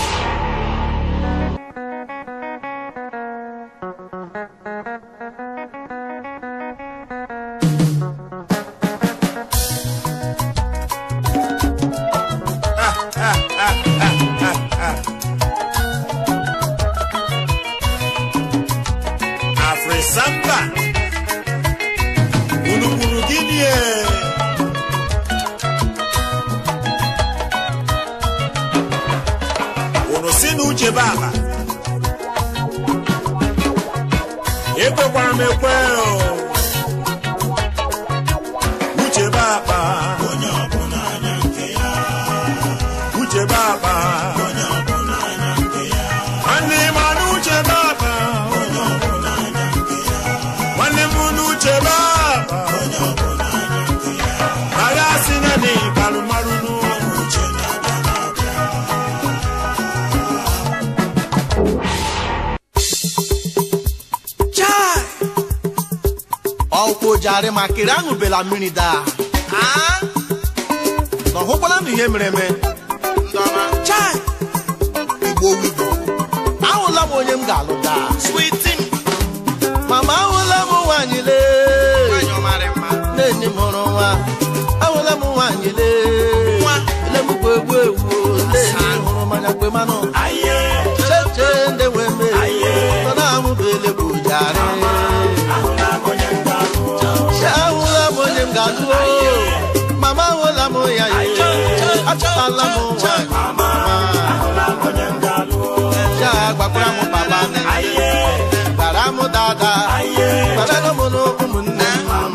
afrisamba unu kwuru gịnị e? unu si na uche bụ ala ekwekwara m ekwe o. uche bụ akpa onye ọbụla anya nke ya uche bụ akpa onye ọbụla anya nke ya nwanne m anụ uche bụ akpa onye ọbụla anya nke ya nwanne m unu uche bụ akpa onye ọbụla anya nke ya agha si na n'ịbalụ marụ n'ụlọ uche na-abịa na-abịa chai ọkwụ jarị ma kere aṅụbela mmiri daa Ah? na ọhụkwala m ihe mere eme chai igbo wibo ahụla m onye m ga-alụ daa mama ahụla m nwaanyị lee nne m hụrụ nwa ahụla m nwaanyị lee ele m kwe egwu egwu lee hụrụ mmanya kwe manụ cheche ndị nwe me nọ na-amụbele bụ jarị ahụla m onye m ga-alụ Chi ahụla m onye m ga-alụ o. mama ahụla m ya ye achọtala m nwaanyị mama ahụla m onye m ga-alụ ya gbakwara m baba nne gbara m dada gbara m n'ụmụnne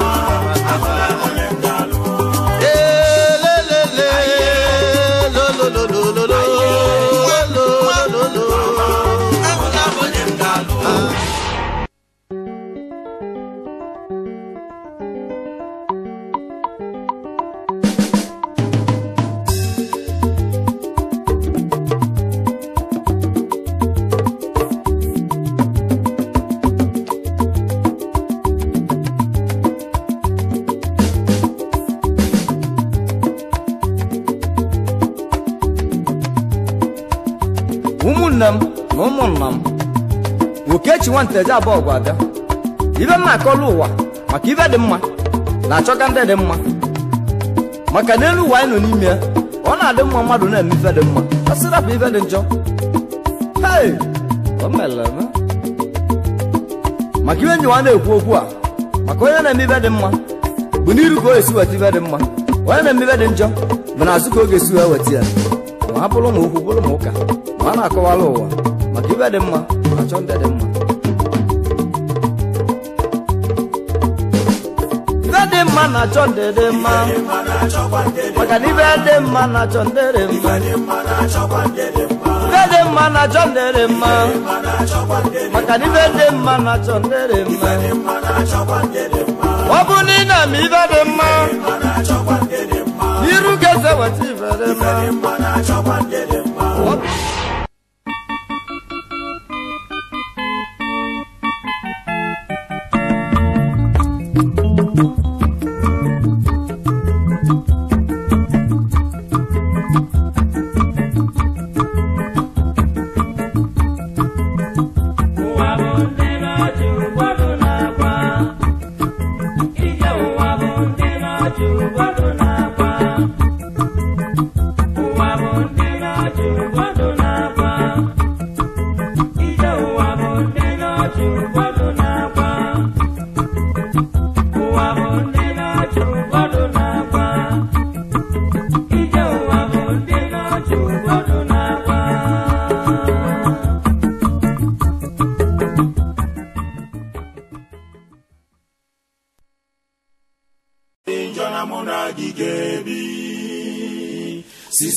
elelele lololololo lolololo ahụla m onye m ga-alụ ụmụnne m na ụmụnna m nwokechi nwanteje abụọ gwa abịa ibe m na-akọlụ ụwa maka ibe dị mma na-achọka ndị dị mma maka n'elu ụwa anyị nọ n'ime ya ọ na-adị mma mmadụ na-eme ife dị mma ọ sịrapụ ife dị njọ hei o mere eme maka ibe nyiwa na-ekwu okwu a maka onye na-eme ibe dị mma bụ n'iru ka o esi weta ibe dị mma onye na-eme ibe dị njọ bụ n'azụ ka ọ ga-esi wee weta ya ma ha bụrụ ma okwu bụrụ ma ụka ma a na-akọwara ụwa maka ibe dị mma na-achọ ndị dị mma ibe dị mma na-achọ ndị dị mma maka na ibe dị mma na-achọ ndị dị mma ibe dị mma na-achọ ndị dị mma maka na ibe dị mma na-achọ ndị dị mma ọ bụ na ị na-eme ibe dị mma iru ga-eze weta ibe dị mma Ọ-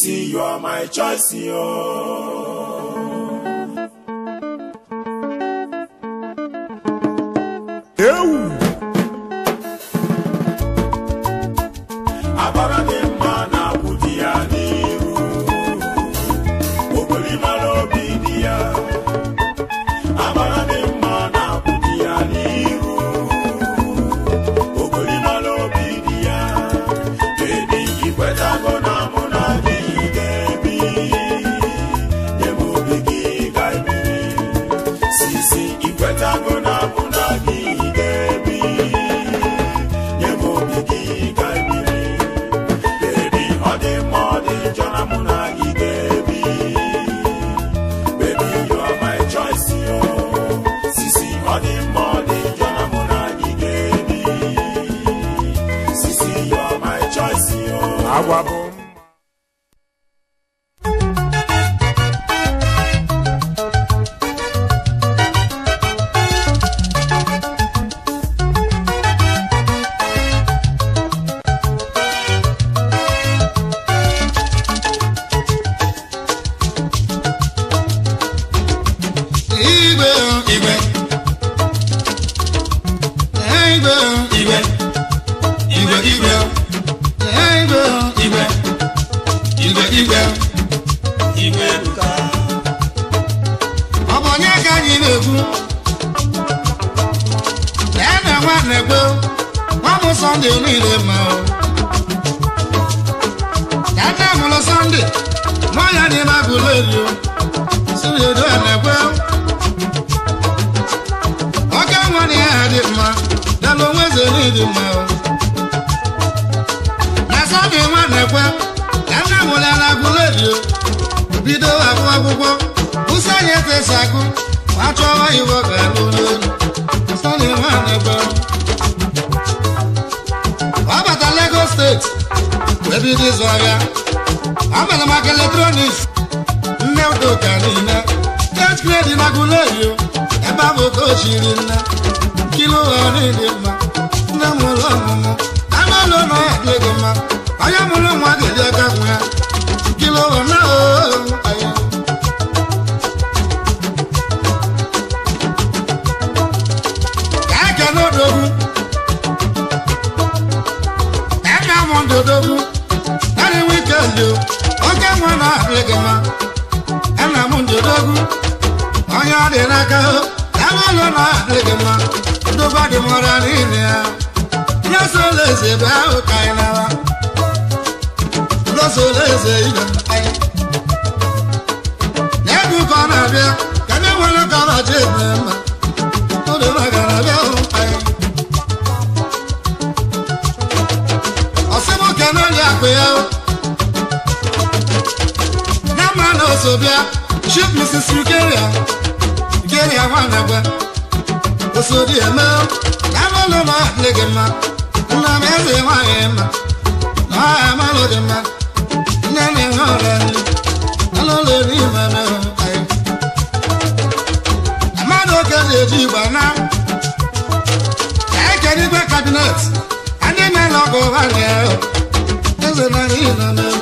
Sisi, you are my choice, yo. Agbara dị mma na-akwụ di ya n'iru. Ogolimara obi dị ya. Agbara dị mma na-akwụ di ya n'iru. Ogolimara obi dị ya. Baby, ikwetago na mụ na gị ga-ebi. Nye m obi gị ga-ebiri. Sisi, ikwetago na mụ na gị ga-ebi. Nye m obi gị ga-ebiri. Baby, ọ dị mma, ọ dị njọ na mụ na gị ga-ebi. Baby, you are my choice, yo. Sisi, ọ dị mma, ọ dị njọ na mụ na gị ga-ebi. Sisi, you are my choice, yo. Agwa bụ igwe igwe igwe igwe igwe igwe igwe igwe igwe igwe igwe ebuka ọ bụ onye ka anyị na-ekwu lee na nwanne gbo nwa m sọnde niile ma o ya nne mụrụ sọnde nwa ya dị magụlụ elu siri edo na-ekwe oke nwa na ya dị mma dala onwe eze n'ịdị mma o na sọnde nwa na-ekwe ya nne mụrụ ya na agụlụ elu bido agụ akwụkwọ ụsọ anyị etesi agụ ma chọwa iwe ga-alụ n'elu sọnde nwa na-ekwe ọ bata Lagos steeti wee bido ịzụ ahịa ọ mere maka eletrọniks nne udoka niile tet grade na gulerio ebe a bụ ka o chiri nne kilo ụlọ niile mma nne m ụlọ ọmụmụ anụ ụlọ na ya dị ego mma onye mụrụ nwa ga-eji aka nwa ya kilo ụlọ na oo anya ka eke n'odogwu ka eke amụ ndodogwu narị wikendi o oke nwa na-adị gị mma ana m ndodogwu onye ọ dị n'aka o ebe ụlọ na-adị gị mma ndogba dị mọra niile ya nye sola eze ebe ahụ ka anyị nawa losola eze ibe m anyị na-ebu ka ọ na-abịa ka ndị nwere ka ọ na-achọ ebe mma oge maka na-abịa hụ anyị ọsịmụke n'oli akụ ya o na mma na oso bịa chief mrs ukeria ukeria nwanagwa osodi eme na amalụ na adị gị mma nna m eze nwaanyị mma na ọha amalụ dị mma nne na ihe ọrịa nri alụlụ n'ime mehụ anyị mmadụ oke na-eji igba na ka ekere igwe kabinet anyị mere ọgụ ụgha na eze na n'ihi na mehụ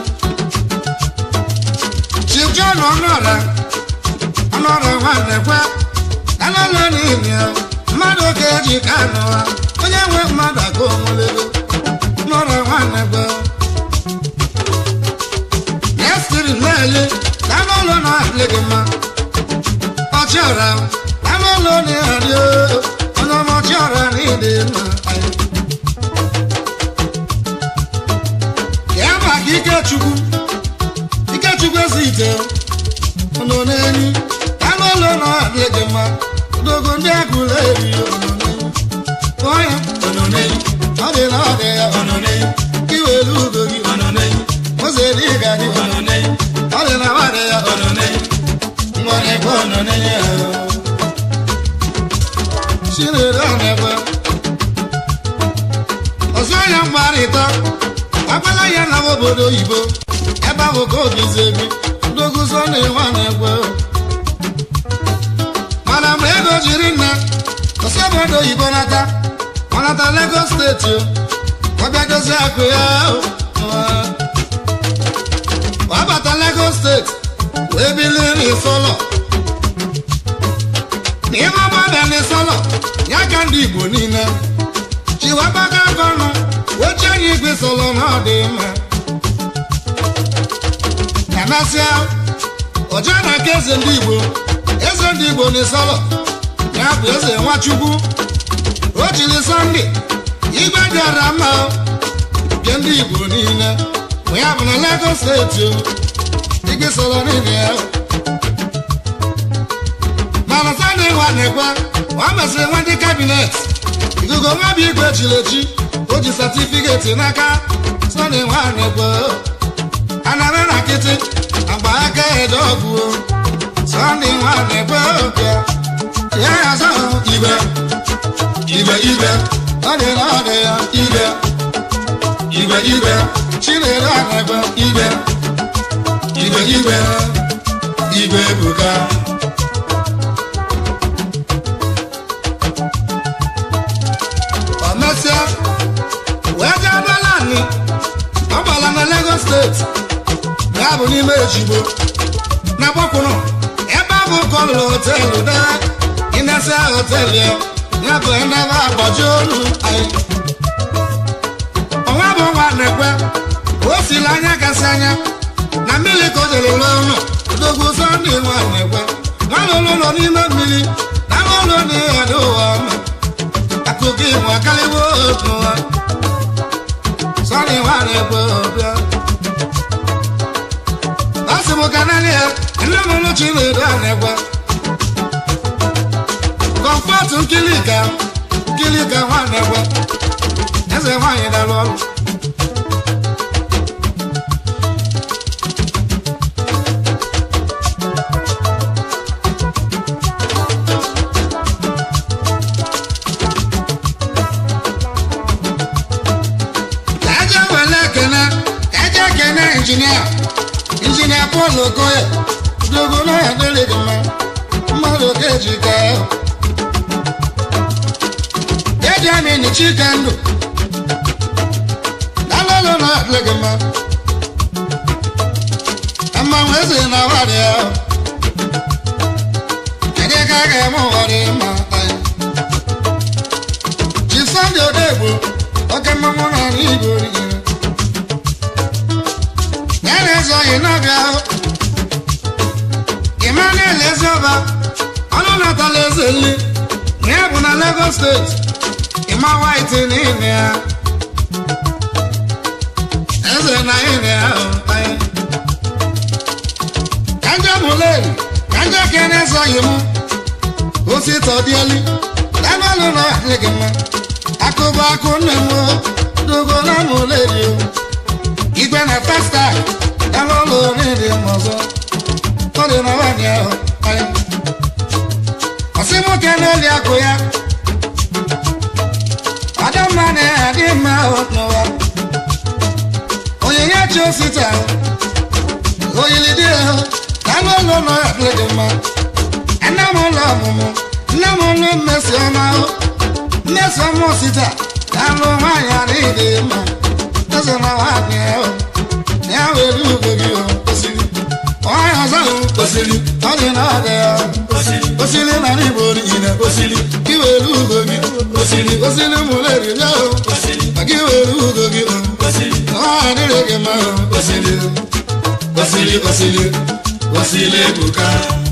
Chief John ọnụọra ọnụọra nwanne kwe alala n'ihi ya mmadụ oke ji ka anụwa onye nwe mmadụ aka onwelego ọnụọra nwanne kwe Nestiri mmeli anụ ụlọ na-adị gị mma ọchịọra anụ ụlọ na-adị onye ọma ọchịọra na ịdị mma ya maka Ikechukwu Ikechukwu ezi ite ọnọ n'enyi anụ ụlọ na-adị gị mma dogo ndị agụla eri ọnọ n'enyi kpọọ ya ọnọ n'enyi ọ dị na ọ dị ya ọnọ n'enyi iwere ugo gị ọnọ n'enyi ụzọ dị ga dị ọnọ n'enyi ọ dị na ọ dị ya ọnọ n'enyi nwa na-ekwe ọnọ n'enyi ya chinedu ọ na-ekwe ọzọ ya mgbarịta agbala ya na obodo oyibo ebe ahụ ka obi zebi ndoguzo na-enwe na-ekwe mana mgbe ego jiri nna ọsọ obodo oyibo nata ọ nata Lagos steeti o ọ bịa dozie akụ ya o. ọ bata sọlọ na ọ dị mma kanasịa ọjọọ na aka eze ndị igbo eze ndị igbo na ịsọlọ ya bụ eze nwachukwu o jiri sọnde igwe bịara mma nke ndị igbo niile ma ya bụ na lagos steeti o igwe sọrọ niile ya mana sọnde nwa na-ekwe ọ mesịrị nwa ndị kabinet ikuku nwa bụ igwe chiri echi o ji satifiketi n'aka sọnde nwa na-ekwe anara na nkịtị agba aka ede ọgụ sọnde nwa na-ekwe oke ya ya zọ igwe igwe igwe ọ dị na ọ dị ya igwe igwe igwe chinere ọ na-ekwe igwe igwe igwe igwe ebuka ọmesịa wee jee balani ọ gbala na lagos steeti ya bụ n'ime ejigbo na gbakwụrụ ebe ahụ kọlụrụ hotelu dee ịnasa hotelu ya ya bụ ebe agbaji olu anyị ọnwa bụ nwa na-ekwe o siri anya kasị anya na mmiri ka o jere ụlọ ụlọ odogwu sọnde nwa na-ekwe nwa lụrụ ụlọ n'ime mmiri na nwa ụlọ na-ehede ụwa ọma akụkọ ịmụ akarịwo otu ụwa sọnde nwa na-ekwe ọbịa ọ sị m ka naanị ya nne m ụlọ chinedu a na-ekwe kọmfọtụ nkilika nkilika nwa na-ekwe eze nwaanyị dara ọrụ ka eje wele ekene ka eje ekene injinia injinia Paul Okoye dogo na ya dịrị gị mma mmadụ ka eji ka eji amịnị chike ndụ dalolo na adịrị gị mma mmanwụ eze na warị ya kedu ka a ga-eme ụwa dị mma anyị chi sọnde odegbo oke mmanwụ na ala igbo rigere ya na-ezo oyi n'ọbịa ahụ Emmanuel Ezeoba ọnụ natala eze nri na ya bụ na Lagos steeti ịma white n'ime ya eze na ime ya ahụ anyị ka nje mụleri ka nje kene ezoghị m ositọ dịeli danọlụ na adị gị mma akụba akụ nne m dogo na mụleri o igwe na festa danọlụ n'ịdị m ọzọ ọ dị na nwaanyị ahụ anyị ọsị nwoke n'oli akụ ya ọdịmma na-adị mma ahụ n'ụwa onyinye chi osita oyili dị ahụ na anụ ụlọ nọ ya dịrị gị mma nne m ụlọ ọmụmụ nne m ụlọ mmesi ọma ahụ mmesi ọma osita na anụ nwaanyị adịghị dị mma eze na nwaanyị ahụ na ya were ugo gị osiri nwaanyị ọzọ ahụ osiri ọ dị na ọ dị ya osiri na n'igbo niile osiri gị were ugo gị osiri osiri mụleri bịa o ma gị were ugo gị o nwaanyị adịrị gị mma o osiri osiri osiri osiri ebuka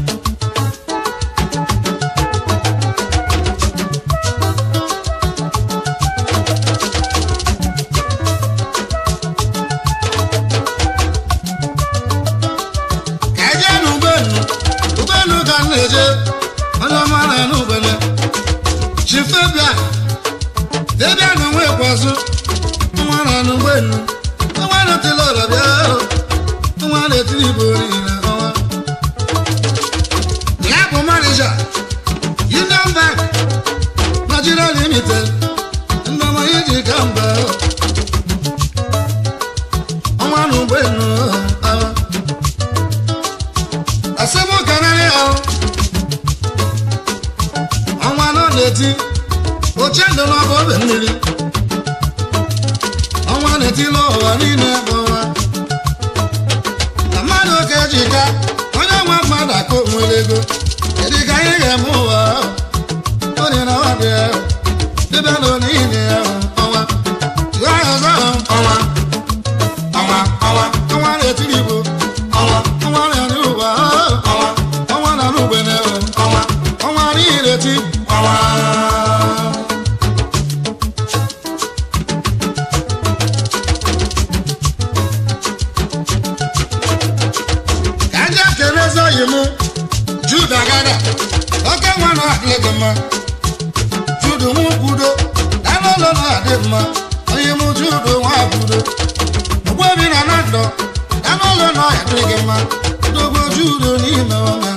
ka eje n'ụgbọelu ụgbọelu ka m na-eje onye ọma na n'ụgbọelu chifebia debia na onwe kwazụ nwa na n'ụgbọelu nwa na-etili ọla bịa nwa na-etili igbo niile ọnwa ya bụ manija union bank nigeria limited ndị ọma iji ka mba ọnwa na ụgbọelu ọnwa asẹ́mú kanari ọ ọnwa nọ n'eti oche ndụ n'ọbụ obe mmiri ọnwa n'eti n'ụwa niile bụ ọnwa na mmadụ oke ji ka onye nwa mmadụ akụ nwere ego kedu ka anyị ga-eme ụwa ọ dị na nwadị ya dịbịa n'oniile ya ọnwa jụọ ya ọzọ ọnwa ezoghị m juda gada oke nwa na adị gị mma judu nwa kwudo danụlọ na adị mma onye m judu nwa kwudo ogbebi na na ndụ danụlọ na adị gị mma dogo judo n'ime ọma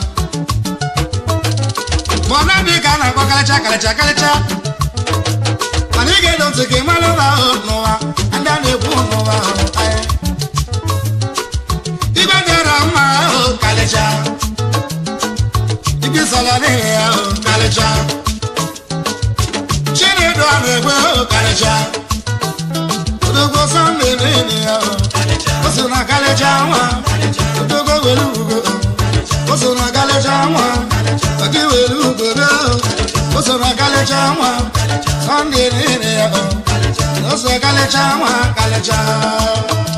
ma ọ na-adị ka a na-akpọ karịcha karịcha karịcha mana ị ga-edo ntị ka ị mara ụlọ ahụ n'ụwa ndị a na-ekwu n'ụwa ahụ anyị igwe dịra mma ahụ kalịcha ibi sọla n'ihi ya ahụ kalịcha chinedu a na-egwe ahụ kalịcha odogbo sọnde n'ihi ya ahụ o so na kalịcha nwa odogbo were ugo o so na kalịcha nwa ọgị were ugo ahụ o so na kalịcha nwa sọnde n'ihi ya ahụ o so kalịcha nwa kalịcha